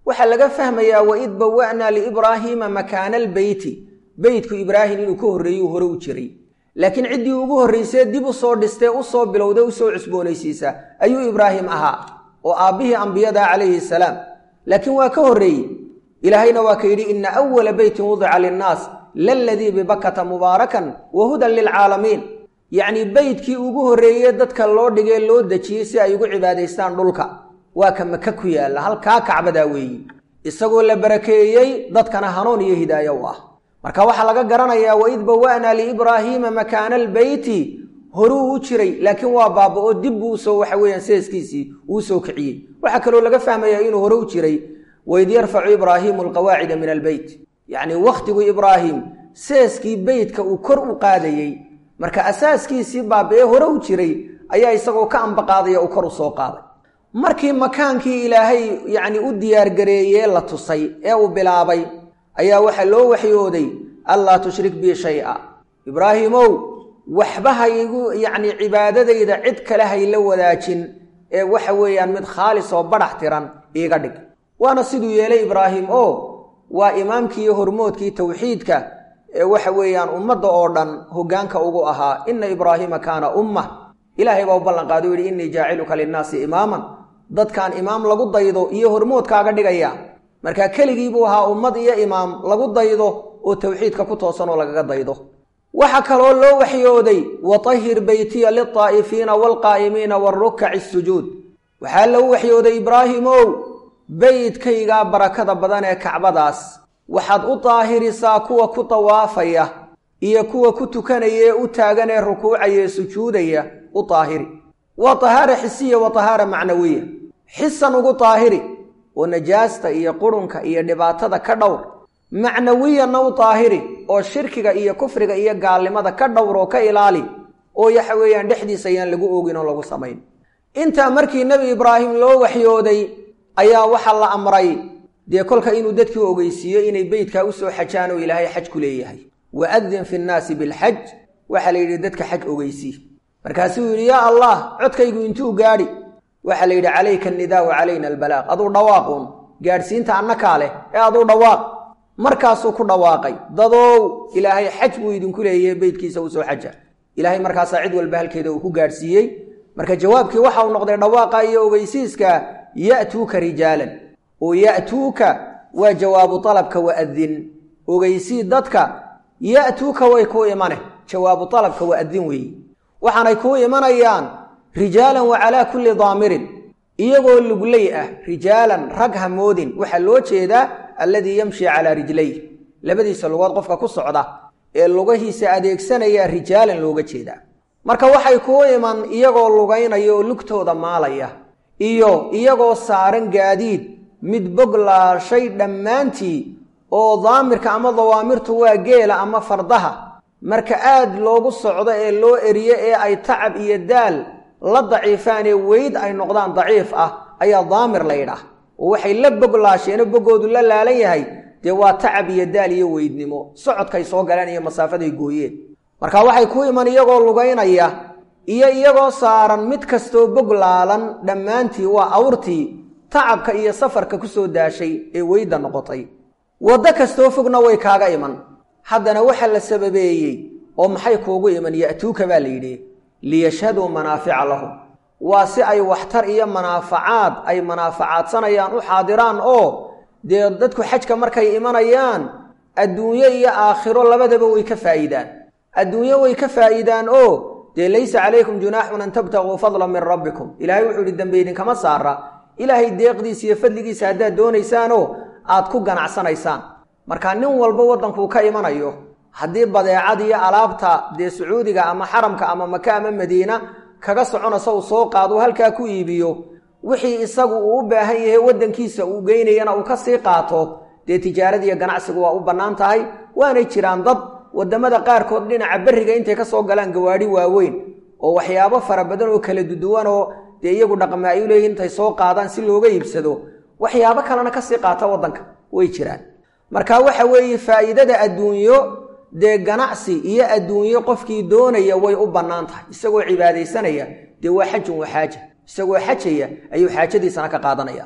Speaker 1: waxaa laga fahmayaa waid bawa'naa liibraahiima makaana albeyti beytku ibraahim inuu ka horreeyuu hore u jiray laakiin ciddii ugu horraysee dib u soo dhistee u soo bilowday u soo cusboonaysiisa ayuu ibraahim ahaa oo aabbihii ambiyada calayhi salaam laakiin waa ka horreeyey ilaahayna waa ka yidhi ina awala beytin wudica linnaas laladii bibakata mubaarakan wa hudan lilcaalamiin yacnii beydkii ugu horreeye dadka loo dhigee loo dejiyey si ay ugu cibaadaystaan dhulka waa ka maka ku yaalla halkaa kacbadaa weeyi isagoo la barakeeyey dadkana hanuun iyo hidaayo u ah marka waxaa laga garanayaa waid bawa'naa liibraahiima makaana albeyti horuu u jiray laakiin waa baaba-o dib buu usoo waxa weeyaan seeskiisii uu soo kiciyey waxaa kaloo laga fahmayaa inuu hore u jiray waid yarfacu ibraahiimu alqawaacida min albeyt yacnii wakhtigu ibraahim seeskii beytka uu kor u qaadayey marka asaaskiisii baaba-ee hore u jiray ayaa isagoo ka ambaqaadaya uu kor u soo qaaday markii makaankii ilaahay yacni u diyaargareeyee la tusay ee uu bilaabay ayaa waxaa loo waxyooday allaa tushrik bii shay-a ibraahimow waxba haygu yacni cibaadadayda cid kale hayla wadaajin ee waxa weeyaan mid khaalis oo badhax tiran iiga dhig waana siduu yeelay ibraahim oo waa imaamkii iyo hormoodkii towxiidka ee waxa weeyaan ummadda oo dhan hoggaanka ugu ahaa inna ibraahiima kaana ummah ilaahay baa u ballanqaado u yidhi innii jaaciluka linnaasi imaaman dadkaan imaam lagu daydo iyo hormoodkaaga dhigaya markaa keligii buu ahaa ummad iyo imaam lagu daydo oo towxiidka ku toosan oo lagaga daydo waxaa kaloo loo waxyooday watahhir beytiya liltaa'ifiina waalqaa'imiina waarukaci asujuud waxaa lagu waxyooday ibraahimow beydkaygaa barakada badan ee kacbadaas waxaad u daahirisaa kuwa ku dawaafaya iyo kuwa ku tukanaya ee u taagan ee rukuucaya ee sujuudaya u daahiri waa tahaara xisiya wa tahaara macnawiya xisan ugu daahiri oo najaasta iyo qurunka iyo dhibaatada ka dhowr macnawiyanna u daahiri oo shirkiga iyo kufriga iyo gaalnimada ka dhowr oo ka ilaali oo waxa weeyaan dhexdiisa ayaan lagu oogin oo lagu samayn intaa markii nebi ibraahim loo waxyooday ayaa waxaa la amray dee kolka inuu dadkii ogeysiiyo inay beydkaa usoo xajaan oo ilaahay xaj ku leeyahay waadin fi nnaasi bilxaj waxaa la yidhi dadka xaj ogeysii markaasuu yidhi yaa allah codkaygu intuu gaadhi waxaa la yidhi calayka annidaa wa calayna albalaaq aduu dhawaaquun gaadhsiinta annakaa leh ee aduu dhawaaq markaasuu ku dhawaaqay dadow ilaahay xaj buu idinku leeyahe beydkiisa usoo xaja ilaahay markaasaa cid walba halkeeda uu ku gaadhsiiyey marka jawaabkii waxa uu noqday dhawaaqa iyo ogeysiiska ya'tuuka rijaalan oo ya'tuuka waa jawaabu dalabka wa'adin ogeysii dadka ya'tuuka way kuu imane jawaabu dalabka wa'adin weeye waxaanay kuu imanayaan rijaalan wa calaa kulli daamirin iyagoo lugley ah rijaalan rag hamoodin waxaa loo jeedaa alladii yamshi calaa rijlayh labadiisa lugood qofka ku socda ee lugahiisa adeegsanaya rijaalan looga jeedaa marka waxay kuu iman iyagoo lugaynaya oo lugtooda maalaya iyo iyagoo saaran gaadiid mid boglaashay dhammaantii oo daamirka ama dawaamirtu waa geela ama fardaha marka aad loogu socdo ee loo eriyo ee ay tacab iyo daal la daciifaan ee weyd ay noqdaan daciif ah ayaa daamir la yidhaah oo waxay la boglaasheenoo boggoodu la laalan yahay dee waa tacab iyo daal iyo weydnimo socodkay soo galeen iyo masaafaday gooyeen marka waxay ku iman iyagoo lugaynaya iyo iyagoo saaran mid kastoo bog laalan dhammaantii waa awrtii tacabka iyo safarka ku soo daashay ee weyda noqotay waddo kastoo fogna way kaaga iman haddana waxa la sababeeyey oo maxay kuugu iman ya'tuuka baa la yidhi liyashhaduu manaafica lahum waa si ay waxtar iyo manaafacaad ay manaafacaadsanayaan u xaadiraan oo dee dadku xajka markay imanayaan adduunyo iyo aakhiro labadaba way ka faa'iidaan adduunyo way ka faa'iidaan oo dee laysa calaykum junaaxun an tabtaguu fadlan min rabbikum ilaahay wuxuu yidhi dembe idinkama saara ilaahay deeqdiisa iyo fadligiisa haddaad doonaysaanoo aad ku ganacsanaysaan marka nin walba waddankuu ka imanayo haddii badeecad iyo alaabta dee sacuudiga ama xaramka ama maka ama madiina kaga soconaysa uu soo qaado halkaa ku iibiyo wixii isagu uu u baahan yahay waddankiisa uu geynayana uu ka sii qaato dee tijaaradiiyo ganacsigu waa u bannaan tahay waanay jiraan dad waddamada qaarkood dhinaca berriga intay ka soo galaan gawaadhi waaweyn oo waxyaabo fara badan oo kala duduwan oo dee iyagu dhaqma ay u leeyihin intay soo qaadaan si looga iibsado waxyaabo kalena kasii qaata waddanka way jiraan marka waxa weeye faa'iidada adduunyo dee ganacsi iyo adduunyo qofkii doonaya way u bannaan tahay isagoo cibaadaysanaya dee waa xajun wa xaaja isagoo xajaya ayuu xaajadiisana ka qaadanaya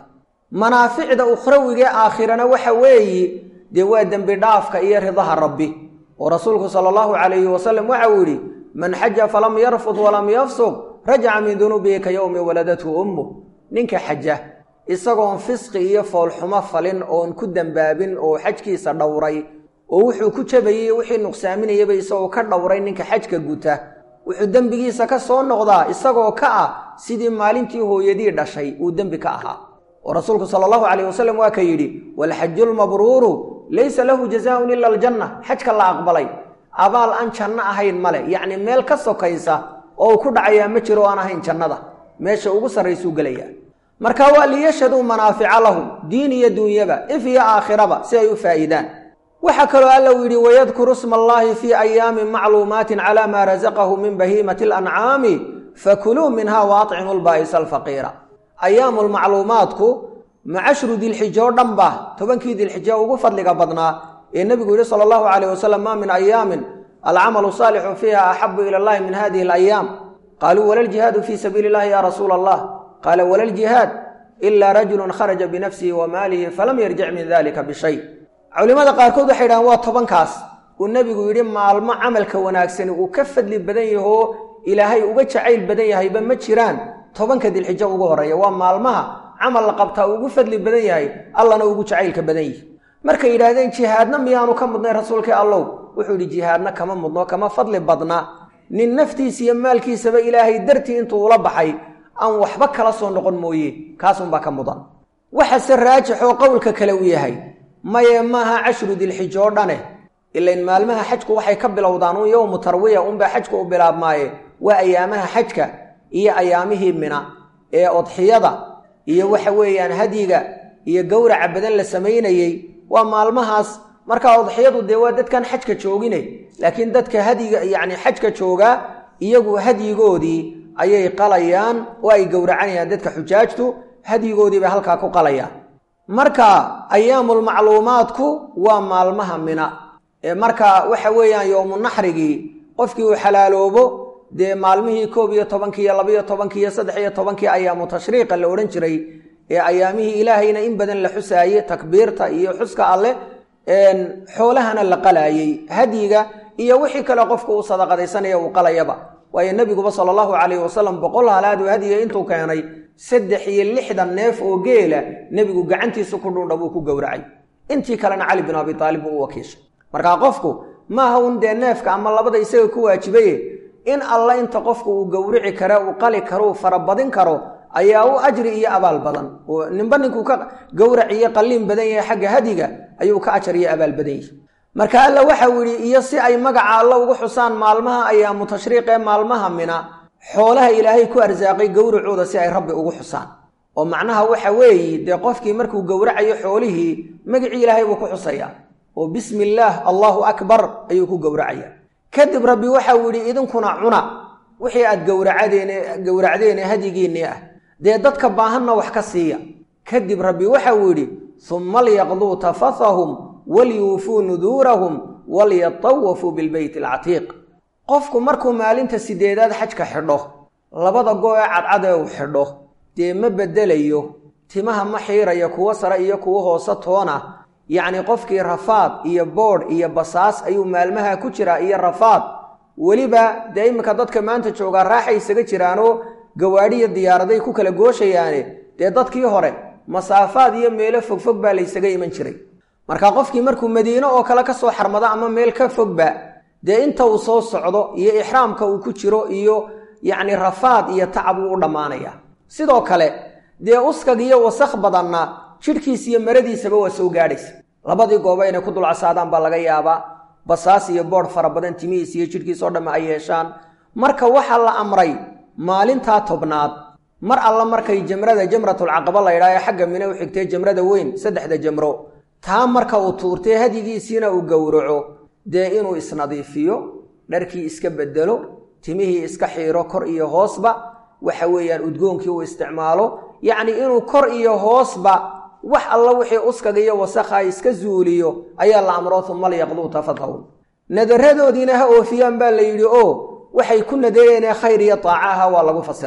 Speaker 1: manaaficda ukhrawigee aakhirana waxa weeye dee waa dembi dhaafka iyo ridaha rabbi oo rasuulku sala allahu calayhi wasalam waxa uu yidhi man xaja falam yarfud walam yafsuq rajaca min dunuubihi ka yowmi waladathu ummuh ninka xaja isagoon fisqi iyo foolxumo falin oon ku dembaabin oo xajkiisa dhowray oo wuxuu ku jabayey wixii nuqsaaminayaba isagoo ka dhowray ninka xajka guta wuxuu dembigiisa ka soo noqdaa isagoo ka ah sidii maalintii hooyadii dhashay uu dembi ka ahaa oo rasuulku sala allahu calayh wasalam waa ka yidhi waalxaju lmabruuru laysa lahu jazaaun ila aljanna xajka la aqbalay abaal aan janno ahayn male yacni meel ka sokaysa oo uu ku dhacayaa ma jiro aan ahayn jannada meesha ugu sarraysuu gelayaa marka waa liyashhaduu manaafica lahum diin iyo duunyaba if iyo aakhiraba si ay u faa'iidaan waxaa kaloo alla uu yidhi wayadkuru sma allaahi fii ayaamin macluumaatin calaa maa rasaqahu min bahiimati alancaami fakuluu minha wa atcimu lbaa'isa alfaqiira ayaamulmacluumaadku macashru dilxija oo dhan ba tobankii dilxija ugu fadliga badnaa ee nebigu yidhi sala allahu calayh wasalam maa min ayaamin alcamalu saalixu fiiha axabu ila allahi min hadihi alayaam qaaluu wala ljihaadu fii sabiili illahi ya rasuula allah qaala wala ljihaad ilaa rajulun kharaja binafsihi wa maalihi falam yarjic min dalika bishay culimmada qaarkood waxay yidhahaan waa tobankaas uu nebigu yidhi maalmo camalka wanaagsani uu ka fadli badan yahoo ilaahay uga jacayl badan yahayba ma jiraan tobanka dilxijo ugu horreeya waa maalmaha camal la qabtaa ugu fadli badan yahay allana ugu jacaylka badan yihi markay yidhaahdeen jihaadna miyaanu ka mudnay rasuulkii allow wuxuu yidhi jihaadna kama mudno kama fadli badna nin naftiisa iyo maalkiisaba ilaahay dartii intuu ula baxay aan waxba kala soo noqon mooye kaasunbaa ka mudan waxase raajixoo qowlka kale u yahay maye maaha cashru dilxijo oo dhane ilain maalmaha xajku waxay ka bilowdaan un yowmu tarwiya unbaa xajka u bilaabmaaye waa ayaamaha xajka iyo ayaamihii mina ee odxiyada iyo waxa weeyaan hadyiga iyo gowraca badan la samaynayey waa maalmahaas markaa odxiyadu dee waa dadkan xajka joogine laakiin dadka hadyiga yacni xajka joogaa iyagu hadyigoodii ayay qalayaan oo ay gowracanayaan dadka xujaajtu hadyigoodii bay halkaa ku qalayaan marka ayaamulmacluumaadku waa maalmaha mina ee marka waxa weeyaan yowmu naxrigii qofkii uu xalaaloobo dee maalmihii koob iyo tobankii iyo labaiyo tobankii iyo saddex iyo tobankii ayaamu tashriiqa la odhan jiray ee ayaamihii ilaahayna in badan la xusaayey takbiirta iyo xuska alleh xoolahana la qalaayey hadyiga iyo wixii kale qofku uu sadaqadaysanaya uu qalayaba waayo nebiguba sala allahu calayhi wasalam boqol halaadu hadiya intuu keenay saddex iyo lixdan neef oo geela nebigu gacantiisa ku dhuundha buu ku gowracay intii kalena cali bin abi taalib buu u wakiishay markaa qofku maaha un dee neefka ama labada isaga ku waajibaye in alla inta qofku uu gowrici kare uu qali karo uu farabadin karo ayaa u ajri iyo abaal badan oo ninba ninkuu ka gowrac iyo qalliin badan yahay xagga hadiga ayuu ka ajar iyo abaal badan yahay marka alla waxau yidhi iyo si ay magaca alla ugu xusaan maalmaha ayaamu tashriiq ee maalmaha mina xoolaha ilaahay ku arsaaqay gowracooda si ay rabbi ugu xusaan oo macnaha waxa weeye dee qofkii markuu gowracayo xoolihii magicii ilaahay buu ku xusayaa oo bismi illaah allaahu akbar ayuu ku gowracayaa kadib rabbi waxau yidhi idinkuna cuna wixii aad gowracadeen gowracdeene hadyigiinnii ah dee dadka baahanna wax ka siiya kadib rabbi waxau yidhi summa lyaqduu tafathahum walyuufuu nuduurahum walyatawafuu bilbeyti alcatiiq qofku markuu maalinta sideedaad xajka xidho labada go ee cadcad ee uu xidho dee ma beddelayo timaha ma xiiraya kuwo sare iyo kuwo hoose toona yacni qofkii rafaad iyo boodh iyo basaas ayuu maalmaha ku jiraa iyo rafaad weliba dee iminka dadka maanta joogaa raaxay isaga jiraanoo gawaadhiyo diyaaraday ku kala gooshayaane dee dadkii hore masaafaad iyo meelo fogfog baa laysaga iman jiray marka qofkii markuu madiino oo kale ka soo xarmado ama meel ka fogba dee inta uu soo socdo iyo ixraamka uu ku jiro iyo yacni rafaad iyo tacab uu u dhammaanaya sidoo kale dee uskag iyo wasakh badanna jidhkiis iyo maradiisaba waa soo gaadhaysa labadii gooba inay ku dulcasaadaan baa laga yaabaa basaas iyo boodh fara badan timihiis iyo jidhkiis oo dhamme ay yeeshaan marka waxaa la amray maalintaa tobnaad mar alla markay jamrada jamratulcaqaba la ydhaha ee xagga mine u xigtay jamrada weyn saddexda jamro taa marka uu tuurtay hadyigiisiina uu gowraco dee inuu isnadiifiyo dharkii iska bedelo timihii iska xiiro kor iyo hoosba waxa weeyaan udgoonkii uu isticmaalo yacni inuu kor iyo hoosba wax alla wixii uskaga iyo wasakha iska zuuliyo ayaa la amro uma lyaqduu tafadhawn nadaradoodiina ha oofiyaan baa la yidhi oo waxay ku nadeeyeenee khayr iyo taacaha waa lagu fasiray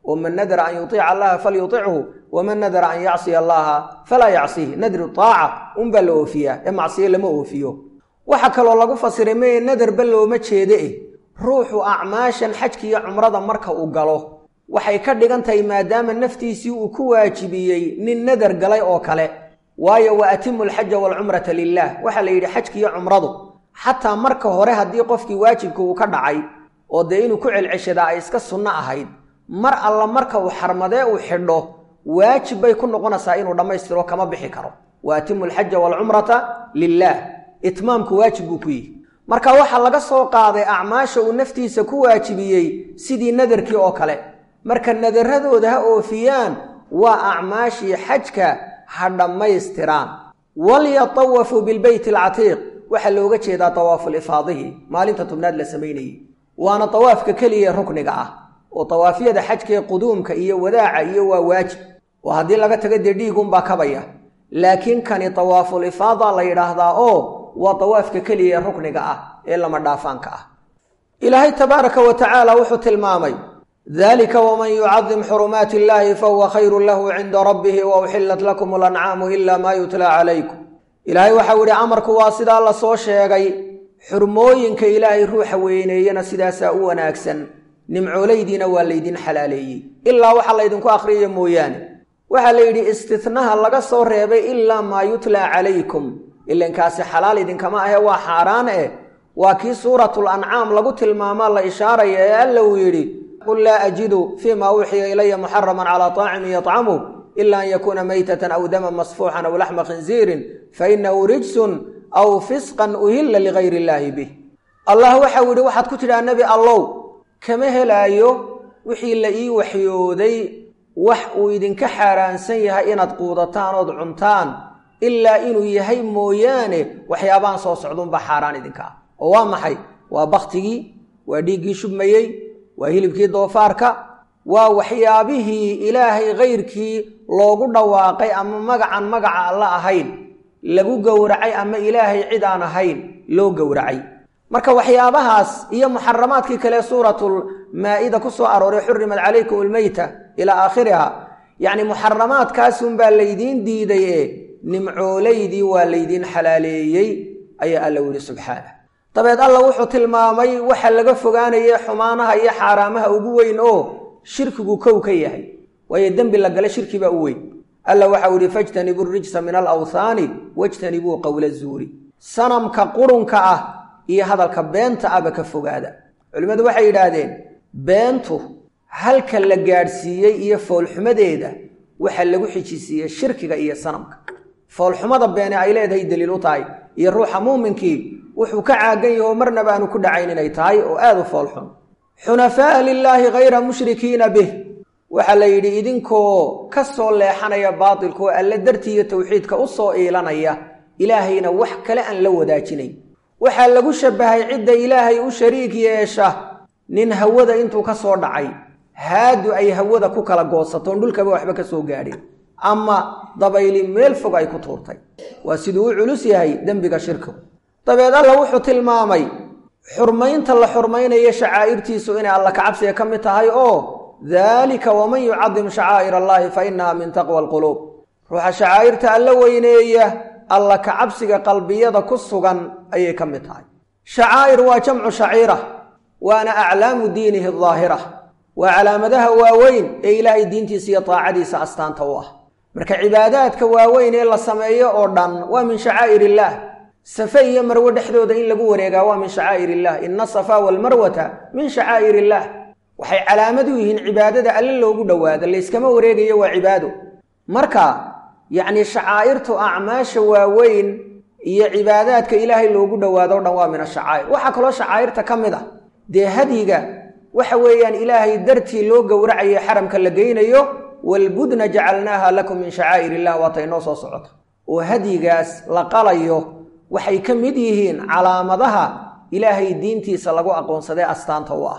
Speaker 1: oo man nadara an yuiica allaha falyutichu waman nadara an yacsiya allaha falaa yacsihi nadru taaca unbaa la oofiyaa ee macsiyo lama oofiyo waxaa kaloo lagu fasiray meye nadarba looma jeede eh ruuxu acmaashan xajka iyo cumrada marka uu galo waxay ka dhigan tahay maadaama naftiisii uu ku waajibiyey nin nadar galay oo kale waayo wa atimu alxaja waalcumrata lilah waxaa la yidhi xajka iyo cumradu xataa marka hore haddii qofkii waajibka uu ka dhacay oo dee inuu ku celceshadaa ay iska sunno ahayd mar alla marka uu xarmadee uu xidho waajib bay ku noqonaysaa inuu dhammaystiro kama bixi karo wa atimu alxaja waalcumrata lilah itmaamku waajib buu ku yihi marka waxaa laga soo qaaday acmaasha uu naftiisa ku waajibiyey sidii nadarkii oo kale marka nadaradooda ha oofiyaan waa acmaashii xajka ha dhammaystiraan walyatawafuu bilbeyti alcatiiq waxaa looga jeedaa tawaafulifaadihi maalinta tobnaad la samaynayey waana tawaafka keliya rukniga ah oo tawaafyada xajkaee quduumka iyo wadaaca iyo waa waajib oo haddii laga tago dee dhiigunbaa kabaya laakiin kani tawaafulifaada la yidhaahdaa oo waa tawaafka keliya ee rukniga ah ee lama dhaafaanka ah ilaahay tabaaraka wa tacaala wuxuu tilmaamay dalika waman yucadim xurumaati illahi fahuwa khayrun lahu cinda rabbihi wa uxillat lakum alancaamu ila maa yutla calaykum ilaahay waxau yihi amarku waa sidaa la soo sheegay xurmooyinka ilaahay ruuxa weyneeyana sidaasaa u wanaagsan nimcoolaydiina waa laydin xalaaleeyey ilaa waxa laydinku akhriyaya mooyaane waxaa la yidhi istinaha laga soo reebay ilaa maa yutlaa calaykum ilankaasi xalaal idinkama ahe waa xaaraan eh waa kii suuratul ancaam lagu tilmaamaa la ishaaraya ee alla uu yidhi qul laa ajidu fii ma uuxiya ilaya muxaraman calaa taacimin yطcamu ila an yakuuna maytatan aw daman masfuuxan aw laxma khinziirin fainahu rijsun aw fisqan uhilla ligayr illaahi bih allah waxau yidhi waxaad ku tidhaha nebi allow kama helaayo wixii la ii waxyooday wax uu idinka xaaraansan yahay inaad quudataan ood cuntaan ilaa inuu yahay mooyaane waxyaabahan soo socduunbaa xaaraan idinka ah oo waa maxay waa baktigii waa dhiiggii shubmayey waa hilibkii doofaarka waa waxyaabihii ilaahay kayrkii loogu dhawaaqay ama magacan magaca alla ahayn lagu gowracay ama ilaahay cid aan ahayn loo gowracay marka waxyaabahaas iyo muxaramaadkii kale suuratul maa-ida ku soo arooray xurimat calaykum almeyta ilaa aakhiriha yacni muxaramaadkaasunbaa laydiin diiday ee nimcoolaydii waa laydiin xalaaleeyey ayaa alla wili subxaanah dabeed alla wuxuu tilmaamay waxa laga fogaanayay xumaanaha iyo xaaraamaha ugu weyn oo shirkigu kow ka yahay waayo dembi la gala shirkibaa u weyn alla waxau yihi fajtanibuu rijsa min alawthaani wajtanibuu qowla zuuri sanamka qurunka ah iyo hadalka beenta ahba ka fogaada culimmadu waxay yidhaahdeen beentu halka la gaadhsiiyey iyo foolxumadeeda waxaa lagu xijisiiyey shirkiga iyo sanamka foolxumada beene ay leedahay daliil u tahay iyo ruuxa muuminkii wuxuu ka caagan yaho marnaba aanu ku dhacayn inay tahay oo aad u foolxun xunafaa'a lilaahi hayra mushrikiina bih waxaa la yidhi idinkoo ka soo leexanaya baatilka oo alle dartii iyo tawxiidka u soo iilanaya ilaahayna wax kale aan la wadaajinayn waxaa lagu shabbahay cidda ilaahay u shariik yeesha nin hawada intuu ka soo dhacay haadu ay hawada ku kala goosatoon dhulkaba waxba ka soo gaadhin ama dabayli meel fog ay ku tuurtay waa siduu u culus yahay dembiga shirkigu dabeed alla wuxuu tilmaamay xurmaynta la xurmaynayo shacaa'irtiisu inay alla kacabsiga ka mid tahay oo daalika waman yucadim shacaa'ir allaahi fa innaha min taqwa alquluub ruuxa shacaa'irta alla weyneeya alla kacabsiga qalbiyada ku sugan ayay ka mid tahay shacaa'ir waa jamcu shaciira waana aclaamu diinihi daahira waa calaamadaha waaweyn ee ilaahay diintiisa iyo taacadiisa astaanta u ah marka cibaadaadka waaweyn ee la sameeyo oo dhan waa min shacaa'ir illaah safe iyo marwe dhexdooda in lagu wareegaa waa min shacaa'ir illah ina asafaa walmarwata min shacaa'ir illaah waxay calaamad u yihiin cibaadada alle loogu dhowaado layskama wareegayo waa cibaado marka yacni shacaa'irtu acmaasha waaweyn iyo cibaadaadka ilaahay loogu dhowaado o dhan waa min ashacaa'ir waxaa kaloo shacaa'irta ka mid ah dee hadyiga waxa weeyaan ilaahay dartii loo gowracayo xaramka la geynayo walbudna jacalnaaha lakum min shacaa'ir illah waata inoo soo socota oo hadyigaas la qalayo waxay ka mid yihiin calaamadaha ilaahay diintiisa lagu aqoonsaday astaanta u ah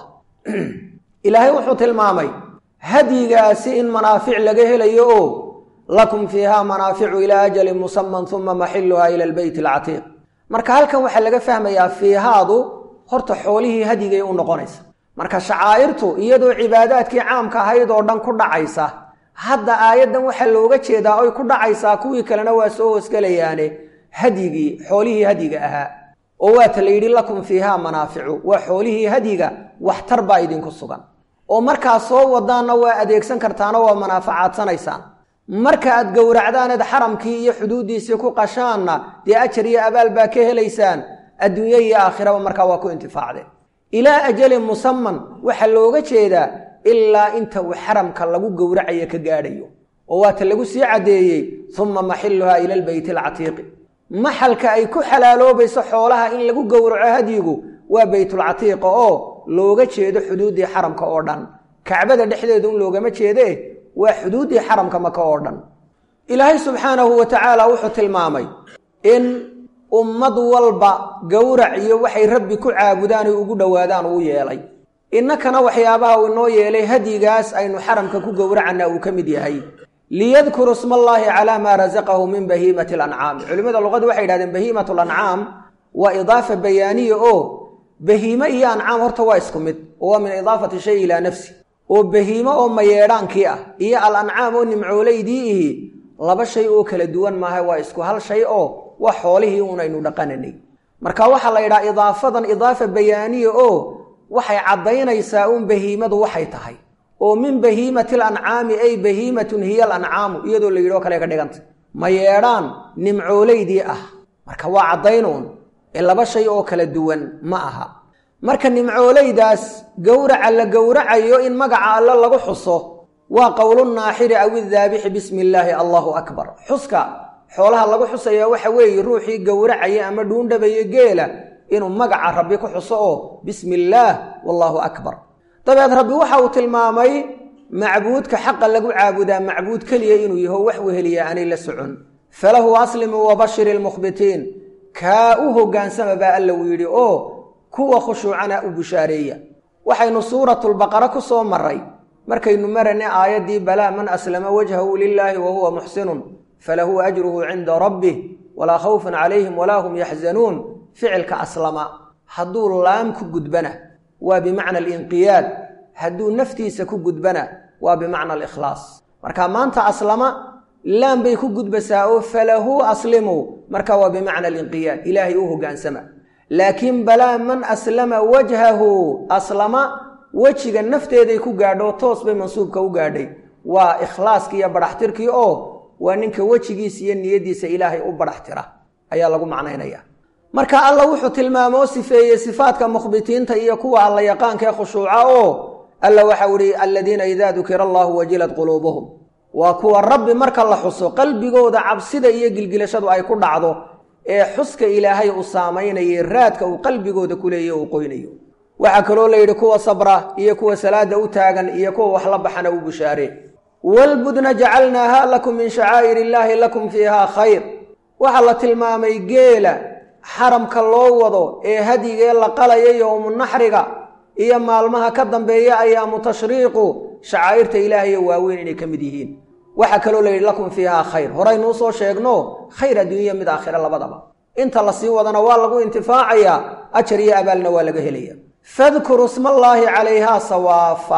Speaker 1: ilaahay wuxuu tilmaamay hadyigaasi in manaafic laga helayo oo lakum fiiha manaaficu ilaa ajalin musaman uma maxiluha ila albeyt alcatiiq marka halkan waxaa laga fahmayaa fiihaadu horta xoolihii hadyigay u noqonaysa marka shacaa'irtu iyadoo cibaadaadkii caamka ahayd oo dhan ku dhacaysa hadda aayaddan waxaa looga jeedaa oy ku dhacaysaa kuwii kalena waa soo hoosgelayaane hadyigii xoolihii hadyiga ahaa oo waata la yidhi lakum fiihaa manaaficu waa xoolihii hadyiga waxtar baa idinku sugan oo markaad soo wadaanna waa adeegsan kartaano waa manaafacaadanaysaan marka aad gowracdaaneed xaramkii iyo xuduuddiisii ku qashaanna dee ajar iyo abaal baa ka helaysaan adduunye iyo aakhiraba markaa waa ku intifaacdeen ilaa ajalin musaman waxaa looga jeedaa ilaa inta uu xaramka lagu gowracayo ka gaadhayo oo waata lagu sii caddeeyey uma maxiluhaa ila albeyti alcatiiqi maxalka ay ku xalaaloobayso xoolaha in lagu gowraco hadyigu waa beytulcatiiqa oo looga jeedo xuduuddii xaramka oo dhan kacbada dhexdeedu in loogama jeedee waa xuduuddii xaramka maka oo dhan ilaahay subxaanahu wa tacaala wuxuu tilmaamay in ummad walba gowrac iyo waxay rabbi ku caabudaan ay ugu dhowaadaan uu yeelay innakana waxyaabaha uu inoo yeelay hadyigaas aynu xaramka ku gowracana uu ka mid yahay liyadkuru sma allaahi calaa maa rasaqahu min bahiimati alancaami culimmada luqadu waxay yidhahdeen bahiimat lancaam waa idaafa bayaaniya oo bahiime iyo ancaam horta waa isku mid oo waa min idaafati shay ilaa nafsi oo bahiimo oo mayeedhaankii ah iyo al ancaam oo nimcoolaydii ihi laba shay oo kala duwan maaha waa isku hal shay oo waa xoolihii unaynu dhaqananay marka waxaa la yidhaha idaafadan idaafa bayaaniya oo waxay caddaynaysaa un bahiimadu waxay tahay oo min bahiimati alancaami ay bahiimatun hiya alancaamu iyadoo la yidhi oo kale ka dhiganta mayeedhaan nimcoolaydii ah marka waa caddaynuun ee laba shay oo kala duwan ma aha marka nimcoolaydaas gowraca la gowracayo in magaca alle lagu xuso waa qowlunaaxiri aw idaabixi bismi illaahi allahu akbar xuska xoolaha lagu xusaya waxa weeye ruuxii gowracaya ama dhuundhabaya geela inuu magaca rabbi ku xuso oo bismi illaah wallaahu akbar dabeed rabbi waxa uu tilmaamay macbuudka xaqa lagu caabudaa macbuud keliya inuu yaho wax weheliya aanay la socon falahu aslimuu wabashir ilmukhbitiin kaa u hoggaansama baa alla uu yidhi oo kuwa khushuucana u bushaareeya waxaynu suuratulbaqara ku soo maray markaynu maranay aayaddii balaa man aslama wajhahu lilaahi wa huwa muxsinun falahu ajruhu cinda rabbih walaa khawfun calayhim walaa hum yaxzanuun ficilka aslama hadduu laam ku gudbana waa bimacna alinqiyaad hadduu naftiisa ku gudbana waa bimacna alikhlaas marka maanta aslama laam bay ku gudbasaa oo falahu aslimu marka waa bimacna alinqiyaad ilaahay u hoggaansama laakiin balaa man aslama wajhahu aslama wejiga nafteeday ku gaadho toos bay mansuubka u gaadhay waa ikhlaaskii iyo badhaxtirkii oo waa ninka wejigiisa iyo niyaddiisa ilaahay u badhaxtira ayaa lagu macnaynaya marka alla wuxuu tilmaamo oo sifeeyey sifaadka mukhbitiinta iyo kuwa alla yaqaanka ee khushuuca oo alla waxau ihi aladiina idaa dukira allahu wajilat quluubuhum waa kuwa rabbi marka la xuso qalbigooda cabsida iyo gilgilashadu ay ku dhacdo ee xuska ilaahay uu saamaynayay raadka uu qalbigooda ku leeyahy uu qoynayo waxaa kaloo la yidhi kuwa sabra iyo kuwa salaada u taagan iyo kuwa wax la baxana u bushaaree walbudna jacalnaaha lakum min shacaa'ir illaahi lakum fiihaa khayr waxaa la tilmaamay geela xaramka loo wado ee hadyigee la qalaya yowmunaxriga iyo maalmaha ka dambeeya ayaamu tashriiqu shacaa'irta ilaahaye waaweyn inay ka mid yihiin waxaa kaloo la yidhi lakum fiihaa khayr horaynuu soo sheegno khayr adduunya mid aakhira labadaba inta la sii wadana waa lagu intifaacayaa ajar iyo abaalna waa laga helaya fadkuru smallaahi calayhaa sawaafa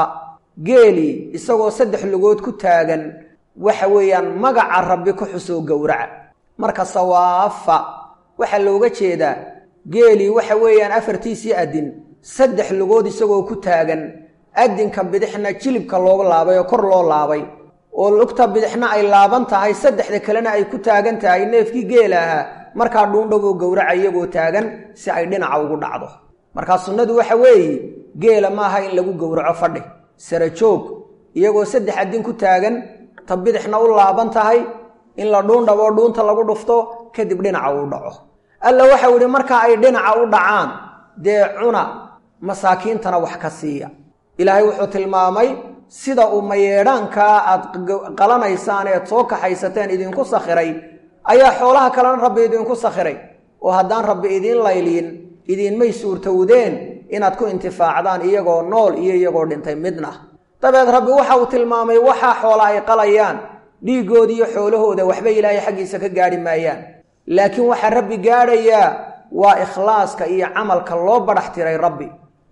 Speaker 1: geelii isagoo saddex lugood ku taagan waxa weeyaan magaca rabbi ku xusoo gowraca marka sawaafa waxaa looga jeedaa geelii waxa weeyaan afartiisii adin saddex lugood isagoo ku taagan adinka bidixna jilibka looga laabay oo kor loo laabay oo lugta bidixna ay laaban tahay saddexda kalena ay ku taagan tahay neefkii geela ahaa markaa dhuundhowoo gowraca iyagoo taagan si ay dhinaca ugu dhacdo markaa sunnadu waxa weeye geela maaha in lagu gowraco fadhi sara joog iyagoo saddex adin ku taagan ta bidixna u laaban tahay in la dhuundhaboo dhuunta lagu dhufto kadib dhinaca uu dhaco alla waxau idhi marka ay dhinaca u dhacaan dee cuna masaakiintana wax ka siiya ilaahay wuxuu tilmaamay sida uu mayeedhaankaa aad qalanaysaan eed soo kaxaysateen idinku sakhiray ayaa xoolaha kalena rabbi idinku sakhiray oo haddaan rabbi idiin layliin idiinmay suurtowdeen inaad ku intifaacdaan iyagoo nool iyo iyagoo dhintay midna dabeed rabbi waxa uu tilmaamay waxaa xoola ay qalayaan dhiiggooda iyo xoolahooda waxba ilaahay xaggiisa ka gaadhi maayaan laakiin waxaa rabbi gaadhayaa waa ikhlaaska iyo camalka loo badhax tiray rabbi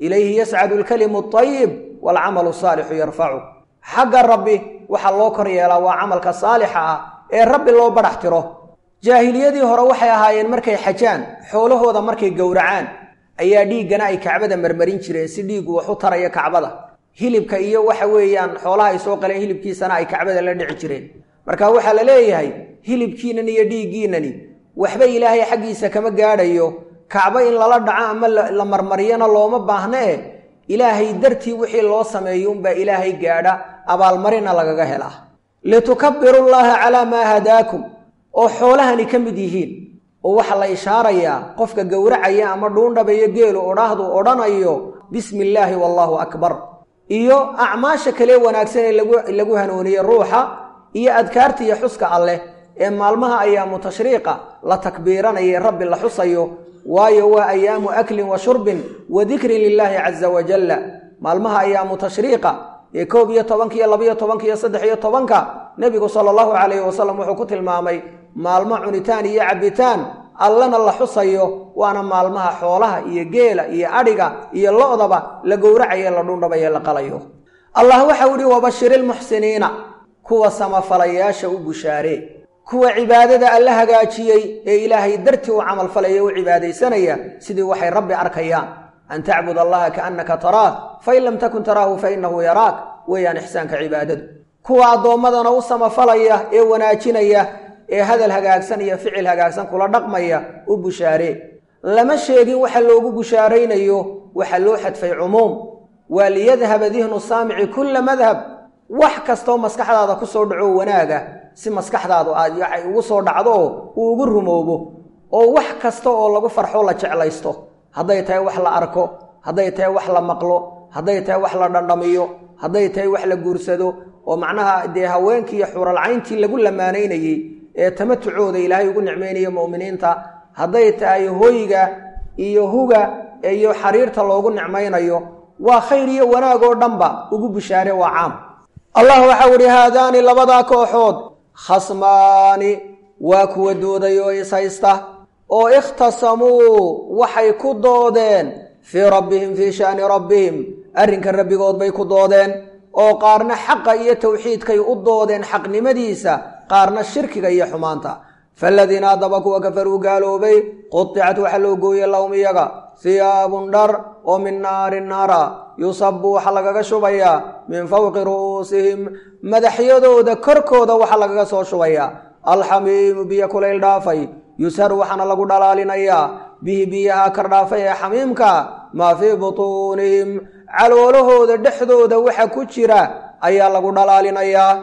Speaker 1: ilayhi yascadu alkalimu alطayib waalcamalu asaalixu yarfacu xagga rabbi waxaa loo kor yeelaa waa camalka saalixa ah ee rabbi loo badhax tiro jaahiliyadii hore waxay ahaayeen markay xajaan xoolahooda markay gowracaan ayaa dhiiggana ay kacbada marmarin jireen si dhiiggu wax u taraya kacbada hilibka iyo waxa weeyaan xoolaha ay soo qaleen hilibkiisana ay kacbada la dhici jireen marka waxaa la leeyahay hilibkiinan iyo dhiiggiinani waxba ilaahay xaggiisa kama gaadhayo kacbo in lala dhaco ama la marmariyana looma baahna e ilaahay dartii wixii loo sameeyo unbaa ilaahay gaadha abaalmarina lagaga helaa litukabiru llaha calaa maa hadaakum oo xoolahani ka mid yihiin oo waxaa la ishaarayaa qofka gowracaya ama dhuundhabayo geelu odhaahdu odhanayo bismi illaahi wallaahu akbar iyo acmaasha kale wanaagsan ee lagu hanuuniye ruuxa iyo adkaarta iyo xuska alleh ee maalmaha ayaamu tashriiqa la takbiiranaye rabbi la xusayo waayo waa ayaamu aklin wa shurbin wa dikrin lilaahi caza wajalla maalmaha ayaamu tashriiqa ee koob iyo tobanka iyo labaiyo tobanka iyo saddex iyo tobanka nebigu sala allahu calayhi wasalam wuxuu ku tilmaamay maalmo cunitaan iyo cabbitaan allana la xusayo waana maalmaha xoolaha iyo geela iyo adhiga iyo lo-daba la gowracaye la dhundhabaye la qalayo allah waxau ihi wabashiri lmuxsiniina kuwa samafalayaasha u bushaaree kuwa cibaadada alla hagaajiyey ee ilaahay dartii u camalfalaya u cibaadaysanaya sidii waxay rabbi arkayaan an tacbud allaha kaannaka taraah fain lam takun taraahu fainahu yaraak weeyaan ixsaanka cibaadadu kuwa addoommadana u samafalaya ee wanaajinaya ee hadal hagaagsan iyo ficil hagaagsan kula dhaqmaya u bushaaree lama sheegin waxa loogu bushaaraynayo waxa loo xadfay cumuum waa liyadhaba dihnu saamici kulla madhab wax kastoo maskaxdaada ku soo dhaco wanaaga si maskaxdaadu aad ay ugu soo dhacdo oo uu ugu rumoobo oo wax kasta oo lagu farxo la jeclaysto hadday tahay wax la arko hadday tahay wax la maqlo hadday tahay wax la dhandhamiyo hadday tahay wax la guursado oo macnaha dee haweenkii iyo xuralcayntii lagu lamaanaynayey ee tamatucooda ilaahay ugu nicmaynayo mu'miniinta hadday tahay hoyga iyo huga iyo xariirta loogu nicmaynayo waa khayr iyo wanaag oo dhanba ugu bishaare waa caam allah waxau ihi haadaani labadaa kooxood khasmaani waa kuwa dooday oo is haysta oo ikhtasamuu waxay ku doodeen fii rabbihim fii sha'ni rabbihim arrinka rabbigood bay ku doodeen oo qaarna xaqa iyo tawxiidkay u doodeen xaqnimadiisa qaarna shirkiga iyo xumaanta faaladiina haddaba kuwa kafaruu gaaloobay qudicat waxaa loo gooyey lahum iyaga hiyaabun dhar oo min naarin naara yusabu waxaa lagaga shubayaa min fowqi ru'uusihim madaxyadooda korkooda waxaa lagaga soo shubayaa alxamiimu biyo kulayl dhaafay yusharu waxaana lagu dhalaalinayaa bihi biyaha kardhaafay ee xamiimka maa fii butuunihim caloolahooda dhexdooda waxa ku jira ayaa lagu dhalaalinayaa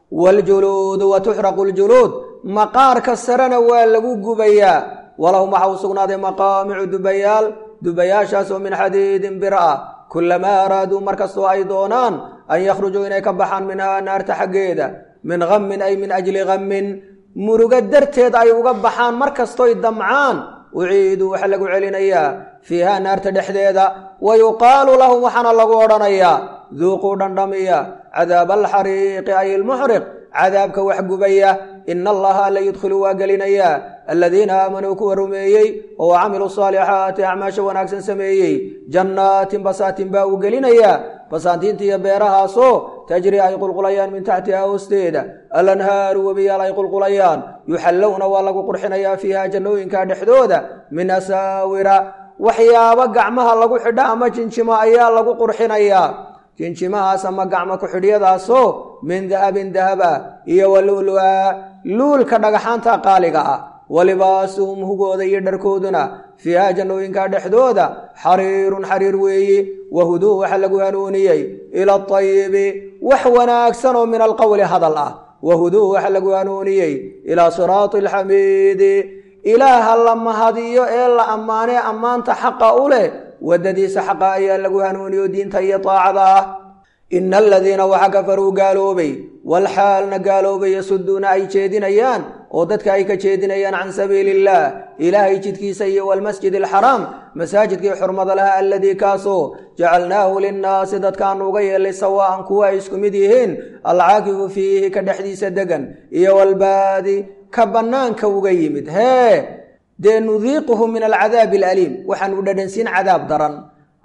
Speaker 1: waljuluudu wa tuxraqu ljuluud maqaarka sarena waa lagu gubayaa walahum waxa u sugnaaday maqaamicu dubayaal dubayaashaasoo min xadiidin bir ah kulamaa araaduu markastoo ay doonaan an yakhrujuu inay ka baxaan minhaa naarta xaggeeda min hammin ay min ajli hammin murugo darteed ay uga baxaan mar kastoy damcaan uciiduu waxaa lagu celinayaa fiiha naarta dhexdeeda wa yuqaalu lahum waxaana lagu odhanayaa duuquu dhandhamiya cadaaba alxariiqi ay ilmuxriq cadaabka wax gubaya ina allaha alla yudkhilu waa gelinayaa aladiina aamanuu kuwa rumeeyey oo camiluu saalixaati acmaasha wanaagsan sameeyey jannaatin basaatin baa uu gelinayaa basaantiinta iyo beerahaasoo tajri ay qulqulayaan min taxtiha hoosteeda alanhaaru webiyaal ay qulqulayaan yuxallowna waa lagu qurxinayaa fiiha jannooyinka dhexdooda min asaawira waxyaabo gacmaha lagu xidha ama jinjimo ayaa lagu qurxinayaa jinjimahaas ama gacmo ku-xidhyadaasoo min dahabin dahaba iyo wa lu'lua luulka dhagaxaanta qaaliga ah walibaasuhum hugooda iyo dharkooduna fiiha jannooyinka dhexdooda xariirun xariir weeyi wahuduu waxaa lagu hanuuniyey ila atayibi wax wanaagsan oo min alqowli hadal ah wahuduu waxaa lagu hanuuniyey ilaa siraati alxamiidi ilaaha la mahadiyo ee la ammaanee ammaanta xaqa u leh waddadiisa xaqa ayaa lagu hanuuniyo diinta iyo taacada ah ina aladiina waxa kafaruu gaaloobay walxaalna gaaloobay yasuduuna ay jeedinayaan oo dadka ay ka jeedinayaan can sabiili illaah ilaahay jidkiisa iyo walmasjid alxaraam masaajidkii xurmada laha aladii kaasoo jacalnaahu linnaasi dadkaanu uga yeelay sawaa'an kuwa ay isku mid yihiin alcaakifu fiihi ka dhexdiisa degan iyo walbaadi ka bannaanka uga yimid hee dee nudiiquhu min alcadaabi alaliim waxaanu dhadhansiin cadaab daran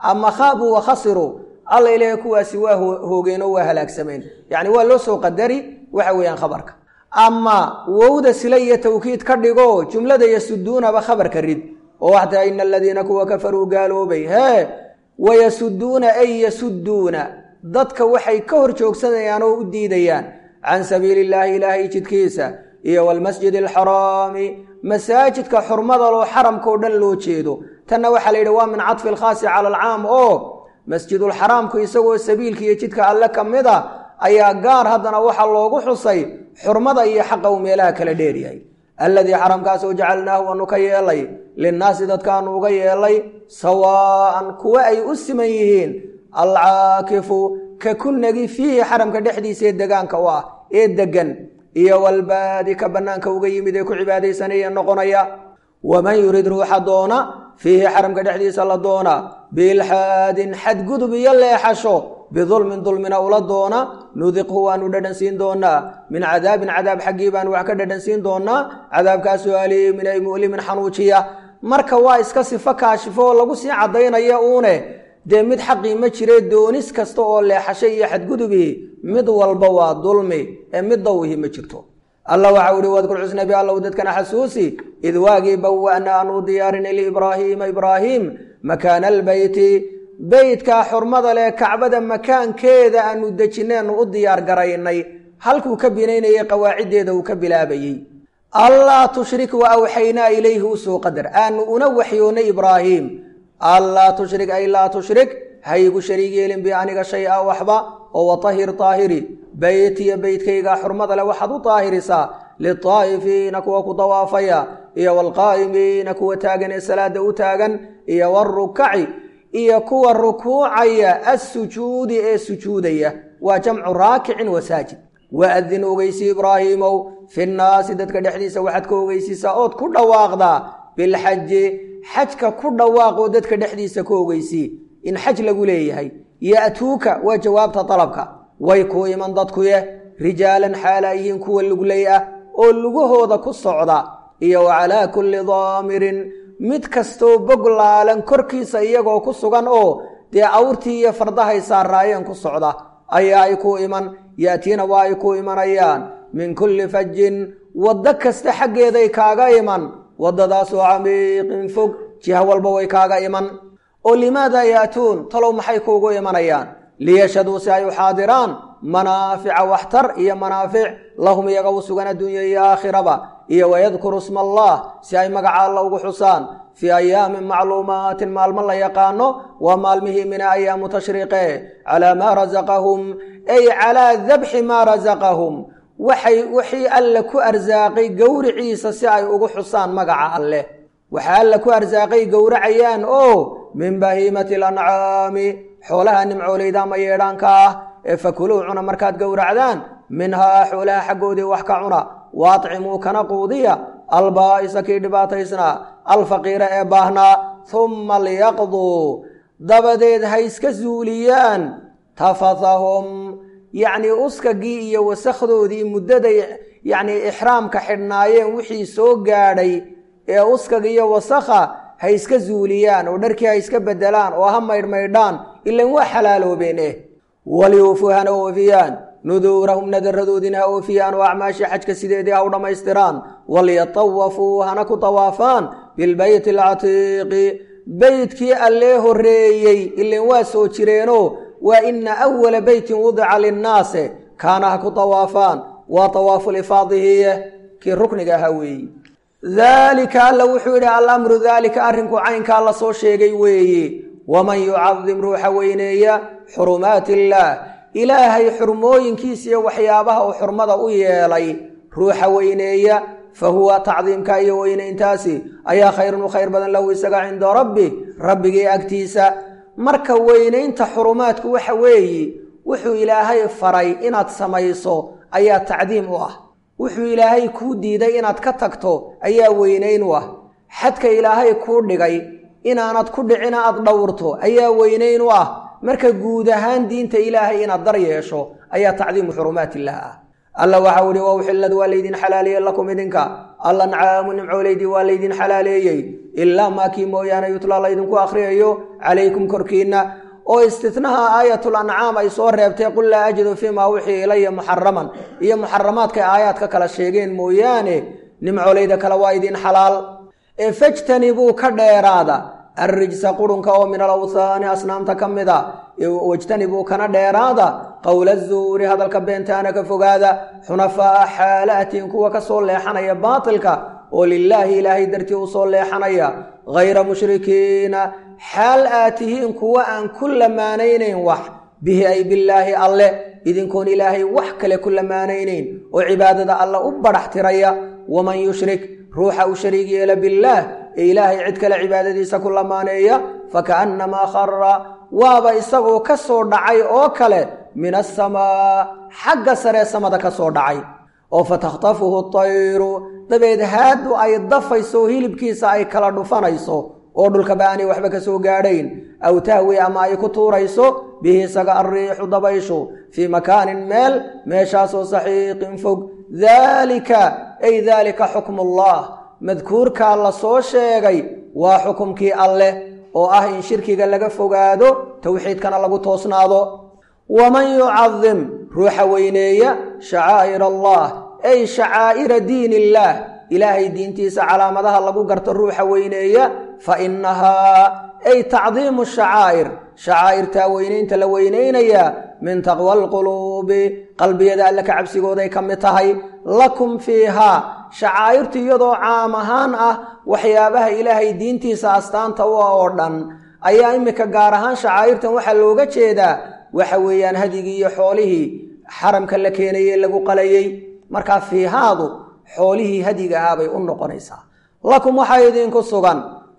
Speaker 1: ama khaabuu wa khasiruu alla ilaahay kuwaasi waa hoogeen oo waa halaagsameen yacni waa loo soo qadari waxa weeyaan khabarka ama wowda sila iyo tawkiid ka dhigo jumlada yasuduunaba khabarka rid oo waxtaa ina aladiina kuwa kafaruu gaaloobay hee wayasuduuna ay yasuduuna dadka waxay ka hor joogsanayaan oo u diidayaan can sabiili illaahi ilaahay jidkiisa iyo walmasjid alxaraami masaajidka xurmada loo xaramka oo dhan loo jeedo tanna waxaa la yidhi waa min cadfi alkhaasi cala alcaam oo masjidulxaraamku isagoo sabiilka iyo jidka alle ka mid a ayaa gaar haddana waxaa loogu xusay xurmada iyo xaqa uu meelaha kala dheeryahay alladii xaramkaasoo jacalnaahu waanu ka yeelay linnaasi dadkaanu uga yeelay sawaa'an kuwa ay u siman yihiin alcaakifu ka kunagi fiihi xaramka dhexdiisa ee degaanka u ah ee deggan iyo walbaadi ka bannaanka uga yimid ee ku cibaadaysanaya noqonaya waman yurid ruuxa doona fiihi xaramka dhexdiisa la doona biilxaadin xadgudub iyo leexasho bidulmin dulmina ula doona nudiqhu waanu dhadhan siin doonaa min cadaabin cadaab xaggii baanu wax ka dhadhan siin doonaa cadaabkaasoo aliimin ay mu'limin xanuujiya marka waa iska sifo kaashifo oo lagu sii caddaynaya uune dee mid xaqii ma jire doonis kasta oo leexasho iyo xadgudubii mid walba waa dulmi ee mid dawihi ma jirto alla waxau ihi wadkur xusnabi allow dadkana xasuusi id waagii bawa'na aanu diyaarinay liibraahiima ibraahiim makaana albeyti beytkaa xurmada leh kacbada makaankeeda aanu dejineenu u diyaar garaynay halkuu ka binaynayay qawaaciddeeda uu ka bilaabayey allaa tushrik wa awxaynaa ilayhi usoo qadar aanu una waxyoonnay ibraahiim allaa tushrik ay laa tushrik haygu shariig yeelin bi aniga shay a waxba oo watahir taahiri beytiya beytkayga xurmada leh waxaad u taahirisaa litaa'ifiina kuwa ku dawaafaya iyo waalqaa'imiina kuwa taagan ee salaada u taagan iyo warukaci iyo kuwa rukuucaya assujuudi ee sujuudaya waa jamcu raakicin wasaajid waadin ogeysi ibraahiimow fi nnaasi dadka dhexdiisa waxaad ka ogeysiisaa ood ku dhawaaqdaa bilxaji xajka ku dhawaaqoo dadka dhexdiisa ka ogeysii in xaj lagu leeyahay ya'tuuka waa jawaabta dalabka way ku iman dadkuye rijaalan xaalaa yihiin kuwa luglay ah oo lugahooda ku socda iyo wa calaa kulli daamirin mid kastoo bog laalan korkiisa iyagoo ku sugan oo dee awrtii iyo fardahay saaraayeen ku socda ayaa ay ku iman ya'tiina waa ay ku imanayaan min kulli fajin waddo kasta xaggeeday kaaga iman waddadaasoo camiiqin fog jiha walba way kaaga iman oo limaada ya'tuun talow maxay kuugu imanayaan liyashhaduu si ay u xaadiraan manaafica waxtar iyo manaafic lahum iyaga u sugan adduunya iyo aakhiraba iyo wayadkuru sma allah si ay magaca alla ugu xusaan fii ayaamin macluumaatin maalmo la yaqaano waa maalmihii mina ayaamu tashriiqe calaa maa rasaqahum ay calaa dabxi maa rasaqahum waxay wixii alle ku arsaaqay gowriciisa si ay ugu xusaan magaca alleh waxaa alle ku arsaaqay gowracayaan oo min bahiimati alancaami xoolaha nimcooleyda ama yeedhaanka ah ee fakuluu cuna markaad gowracdaan minhaa xoolaha xaggoodii wax ka cuna waacimuu kana quudiya albaa'isa kii dhibaataysnaa alfaqiira ee baahnaa humma liyaqduu dabadeed ha iska zuuliyaan tafathahum yacnii uskagii iyo wasakdoodii muddaday yacnii ixraamka xidhnaayeen wixii soo gaadhay ee uskaga iyo wasakha ha iska zuuliyaan oo dharkii ha iska beddelaan oo ha maydhmaydhaan ilan waa xalaaloobeen eh waliyuufuu hana oofiyaan nuduurahum nadaradoodina ha oofiyaan oo acmaashii xajka sideedii ha u dhammaystiraan walyatawafuu hana ku tawaafaan bilbeyti alcatiiqi beytkii allee horreeyey ilan waa soo jireenoo waa ina awala beytin wudica linnaase kaana ha ku tawaafaan waa tawaafu lifaadihiye kii rukniga ahaa weeyi daalika alla wuxuu yidhi alamru daalika arrinku caynkaa la soo sheegay weeye waman yucadim ruuxa weyneeya xurumaati illaah ilaahay xurmooyinkiisa iyo waxyaabaha uu xurmada u yeelay ruuxa weyneeya fa huwa tacdiimka iyo weynayntaasi ayaa khayrun u khayr badan lahu isaga cinda rabbi rabbigii agtiisa marka weynaynta xurumaadku waxa weeye wuxuu ilaahay faray inaad samayso ayaa tacdiim u ah wuxuu ilaahay kuu diiday inaad ka tagto ayaa weynayn u ah xadka ilaahay kuu dhigay inaanad ku dhicina aad dhowrto ayaa weynayn u ah marka guud ahaan diinta ilaahay inaad dar yeesho ayaa tacdiimu xurumaat illaah ah alla waxau ihi wa uxillad waa laydin xalaaliye lakum idinka alancaamu nimcooleydii waa laydin xalaaleeyey ilaa maakii mooyaane yutlaa laydinku akhriyayo calaykum korkiinna oo istitnaha aayatul ancaam ay soo reebtay qul laa ajidu fiimaa wixii ilaya muxaraman iyo muxaramaadkay aayaadka kala sheegeen mooyaane nimcoolayda kale waa idin xalaal ee fajtanibuu ka dheeraada arrijsa qurunka oo min alawthaani asnaamta ka mid a wajtanibuu kana dheeraada qowla zuuri hadalka beentaana ka fogaada xunafaa'a xaala'atin kuwa ka soo leexanaya baatilka oo lilaahi ilaahay dartii u soo leexanaya hayra mushrikiina xaal aad tihiin kuwa aan ku lamaanaynayn wax bihi ay bilaahi alle idinkoon ilaahay wax kale ku lamaanaynayn oo cibaadada alle u badhax tiraya waman yushrik ruuxa u shariig yeela billaah ee ilaahay cid kale cibaadadiisa ku lamaaneeya faka'annamaa khara waaba isagoo ka soo dhacay oo kale min asamaa xagga saree samada ka soo dhacay oo fatakhtafuhu tayru dabeed haadu ay dafayso hilibkiisa ay kala dhufanayso oo dhulkaba aanay waxba ka soo gaadhayn aw tahwi ama ay ku tuurayso bihi isaga alriixu dabayshu fii makaanin meel meeshaasoo saxiiqin fog daalika ay daalika xukmullah madkuurkaa la soo sheegay waa xukumkii alleh oo ah in shirkiga laga fogaado towxiidkana lagu toosnaado waman yucadim ruuxa weyneeya shacaa'ir allah ay shacaa'ira diin illaah ilaahay diintiisa calaamadaha lagu garto ruuxa weyneeya fa innahaa ay tacdiimu shacaa'ir shacaa'irtaa weynaynta la weynaynayaa min taqwa alquluubi qalbiyada alle ka cabsigooday ka mid tahay lakum fiihaa shacaa'irtu iyadoo caam ahaan ah waxyaabaha ilaahay diintiisa astaanta u ah oo dhan ayaa iminka gaar ahaan shacaa'irtan waxaa looga jeedaa waxa weeyaan hadigii iyo xoolihii xaramka la keenayey lagu qalayey markaa fiihaadu xoolihii hadiga ahaa bay u noqonaysaa lakum waxaa idinku sugan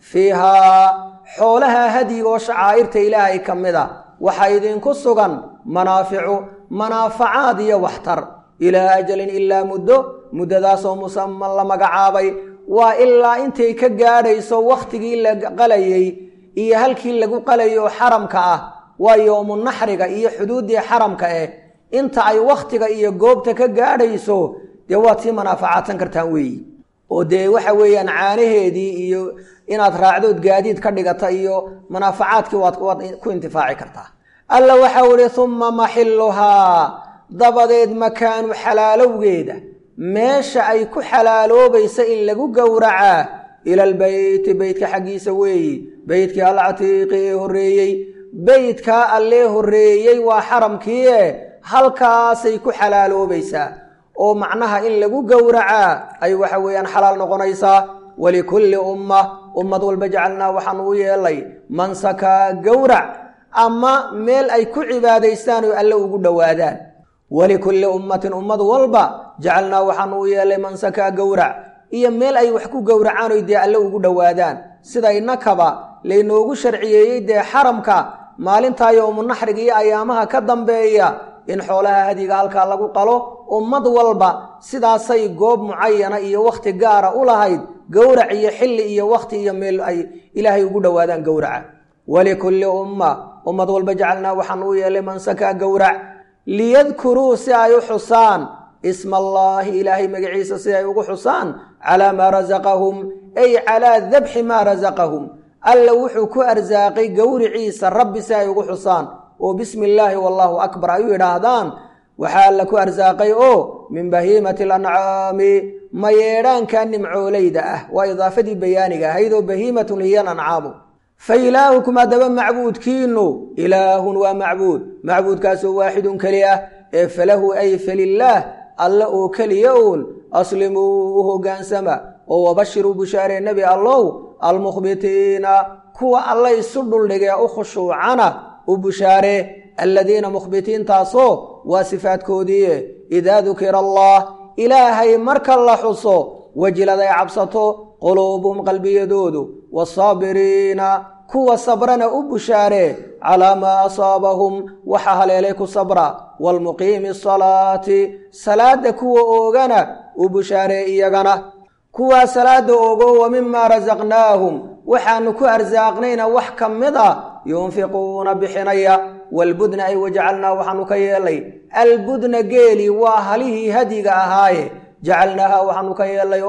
Speaker 1: fiihaa xoolaha hadiga oo shacaa'irta ilaahay ka mid a waxaa idinku sugan manaaficu manaafacaad iyo waxtar ilaa ajalin ilaa muddo muddadaasoo musaman la magacaabay waa ilaa intay ka gaadhayso wakhtigii la qalayey iyo halkii lagu qalayo xaramka ah waa yowmu naxriga iyo xuduuddii xaramka eh inta ay wakhtiga iyo goobta ka gaadhayso dee waad sii manaafacaadsan kartaan weeyi oo dee waxa weeyaan caanaheedii iyo inaad raacdood gaadiid ka dhigata iyo manaafacaadkii waad waad ku intifaaci kartaa alla waxau ihi humma maxilluhaa dabadeed makaanu xalaalowgeeda meesha ay ku xalaaloobaysa in lagu gowracaa ila albeyti beytka xaggiisa weeyi beytkii alcatiiqi ee horreeyey beytkaa allee horreeyey waa xaramkii e halkaasay ku xalaaloobaysaa oo macnaha in lagu gowracaa ay waxa weeyaan xalaal noqonaysaa walikulli umma ummad walba jacalnaa waxaan uu yeelay mansakaa gowrac ama meel ay ku cibaadaystaan oo alle ugu dhowaadaan walikulli ummatin ummad walba jacalnaa waxaan uu yeelay mansakaa gowrac iyo meel ay wax ku gowracaan oy dee alle ugu dhowaadaan sida innakaba laynoogu sharciyeeyey dee xaramka maalintaa yowmunaxriga iyo ayaamaha ka dambeeya in xoolaha hadiga halkaa lagu qalo ummad walba sidaasay goob mucayana iyo wakhti gaara u lahayd gowrac iyo xilli iyo wakhti iyo meel ay ilaahay ugu dhowaadaan gowraca walikulli umma ummad walba jacalnaa waxaan u yeelay mansakaa gowrac liyadkuruu si ay u xusaan isma allaahi ilaahay magaciisa si ay ugu xusaan calaa maa rasaqahum ay calaa dabxi maa rasaqahum alla wuxuu ku arsaaqay gowriciisa rabbi si ay ugu xusaan oo bismi illaahi wallaahu akbar ay u yidhaahdaan waxaa alla ku arsaaqay oo min bahiimati alancaami mayeedhaanka nimcoolayda ah waa idaafadii bayaaniga ahayd oo bahiimatun hiyan ancaamu fa ilaahukum haddaba macbuudkiinu ilaahun waa macbuud macbuudkaasoo waaxidun keli ah ee falahu ay falilaah alla oo keliya uun aslimuu u hoggaansama oo wabashiruu bushaaree nebi allow almukhbitiina kuwa alla isu dhuldhigee u khushuucana u bushaaree alladiina mukhbitiintaasoo waa sifaadkoodiie idaa dukira allah ilaahay marka la xuso wajilad ay cabsato quluubuhum qalbiyadoodu waasaabiriina kuwa sabrana u bushaaree calaa maa asaabahum waxa haleelay ku sabra waalmuqiimi asalaati salaadda kuwa oogana u bushaaree iyagana kuwaa salaadda ogo wa mimaa rasaqnaahum waxaanu ku arsaaqnayna wax ka mid a yunfiquuna bixinaya walbudna ay wajacalnaa waxaanu ka yeelay albudna geeli waa halihii hadiga ahaaye jacalnaaha waxaanu ka yeelay oo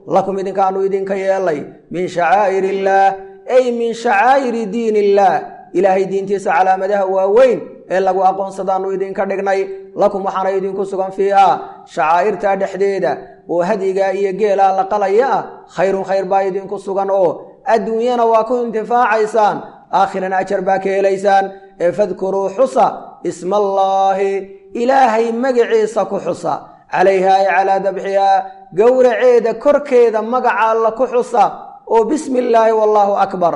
Speaker 1: lakum idinkaanu idinka yeelay min shacaa'ir illaah ay min shacaa'iri diin illaah ilaahay diintiisa calaamadaha waaweyn ee lagu aqoonsadaanu idinka dhignay lakum waxaana idinku sugan fiiha shacaa'irtaa dhexdeeda oo hadigaa iyo geelaa la qalaya ah khayrun khayr baa idinku sugan oo adduunyana waa ku intifaacaysaan aakhirana ajar baa ka helaysaan ee fadkuruu xusa ismaallaahi ilaahay magaciisa ku xusa calayha ay calaa dabxihaa gowraceeda korkeeda magaca alla ku xusa oo bismi illaahi wallaahu akbar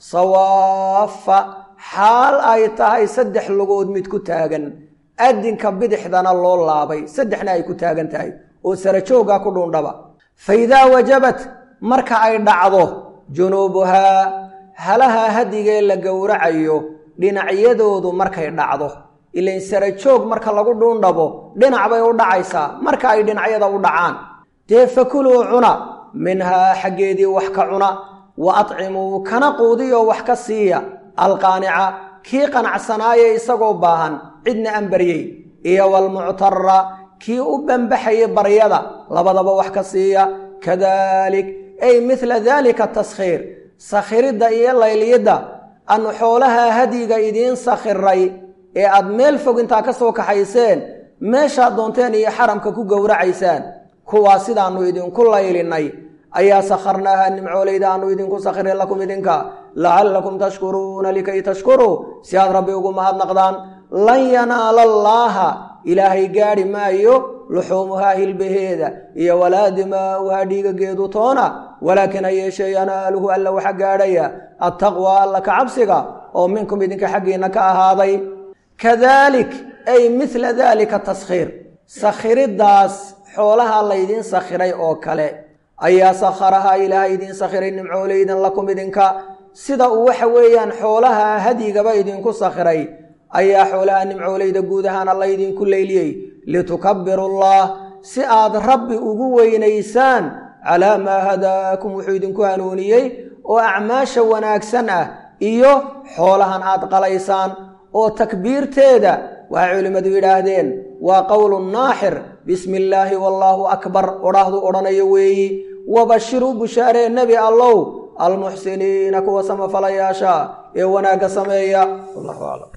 Speaker 1: sawaafa xaal ay tahay saddex lugood mid ku taagan adinka bidixdana loo laabay saddexna ay ku taagan tahay oo sarajoogaa ku dhuundhaba fa idaa wajabat marka ay dhacdo junuubuhaa halaha hadigee la gowracayo dhinacyadoodu markay dhacdo ilain sarajoog marka lagu dhuundhabo dhinac bay u dhacaysaa marka ay dhinacyada u dhacaan dee fakuluu cuna minhaa xaggeedii wax ka cuna wa atcimuu kana quudiyoo wax ka siiya alqaanica kii qanacsanaaye isagoo baahan cidna aan baryey iyo walmuctara kii u banbaxayay baryada labadaba wax ka siiya kadalik ay midla daalika taskhiir sakhiridda iyo layliyidda anu xoolaha hadiga idiin sakhiray ee aad meel fog intaa ka soo kaxayseen meeshaad doonteen iyo xaramka ku gowracaysaan kuwaa sidaannu idinku laylinay ayaa sakharnaaha nimcoolayda aanu idinku sakhiray lakum idinka lacallakum tashkuruuna likay tashkuruu si aad rabbi ugu mahadnaqdaan lan yanaala allaaha ilaahay gaadhi maayo luxuumuhaa hilbaheeda iyo walaa dimaa'uhaa dhiigageedu toona walaakin ha yeeshee yanaaluhu alla waxa gaadhaya attaqwa alla ka cabsiga oo minkum idinka xaggiinna ka ahaaday kadalik ay midla daalika taskhiir sakhiriddaas xoolaha laydiin sakhiray oo kale ayaa sakharahaa ilaahay idiin sakhiray nimcooleydan lakum idinka sida uu waxa weeyaan xoolaha hadigaba idinku sakhiray ayaa xoolaha nimcooleyda guud ahaan alla idinku leyliyey litukabirullah si aad rabbi ugu weynaysaan calaa maa hadaakum wuxuu idinku hanuuniyey oo acmaasha wanaagsan ah iyo xoolahan aad qalaysaan oo takbiirteeda waxay culimmadu yidhaahdeen waa qowlu naaxir bismi illaahi wallaahu akbar odhaahdu odhanayo weeyi wabashiruu bushaaree nebi allow almuxsiniina kuwa samafalayaasha ee wanaagga sameeya wallahu aclam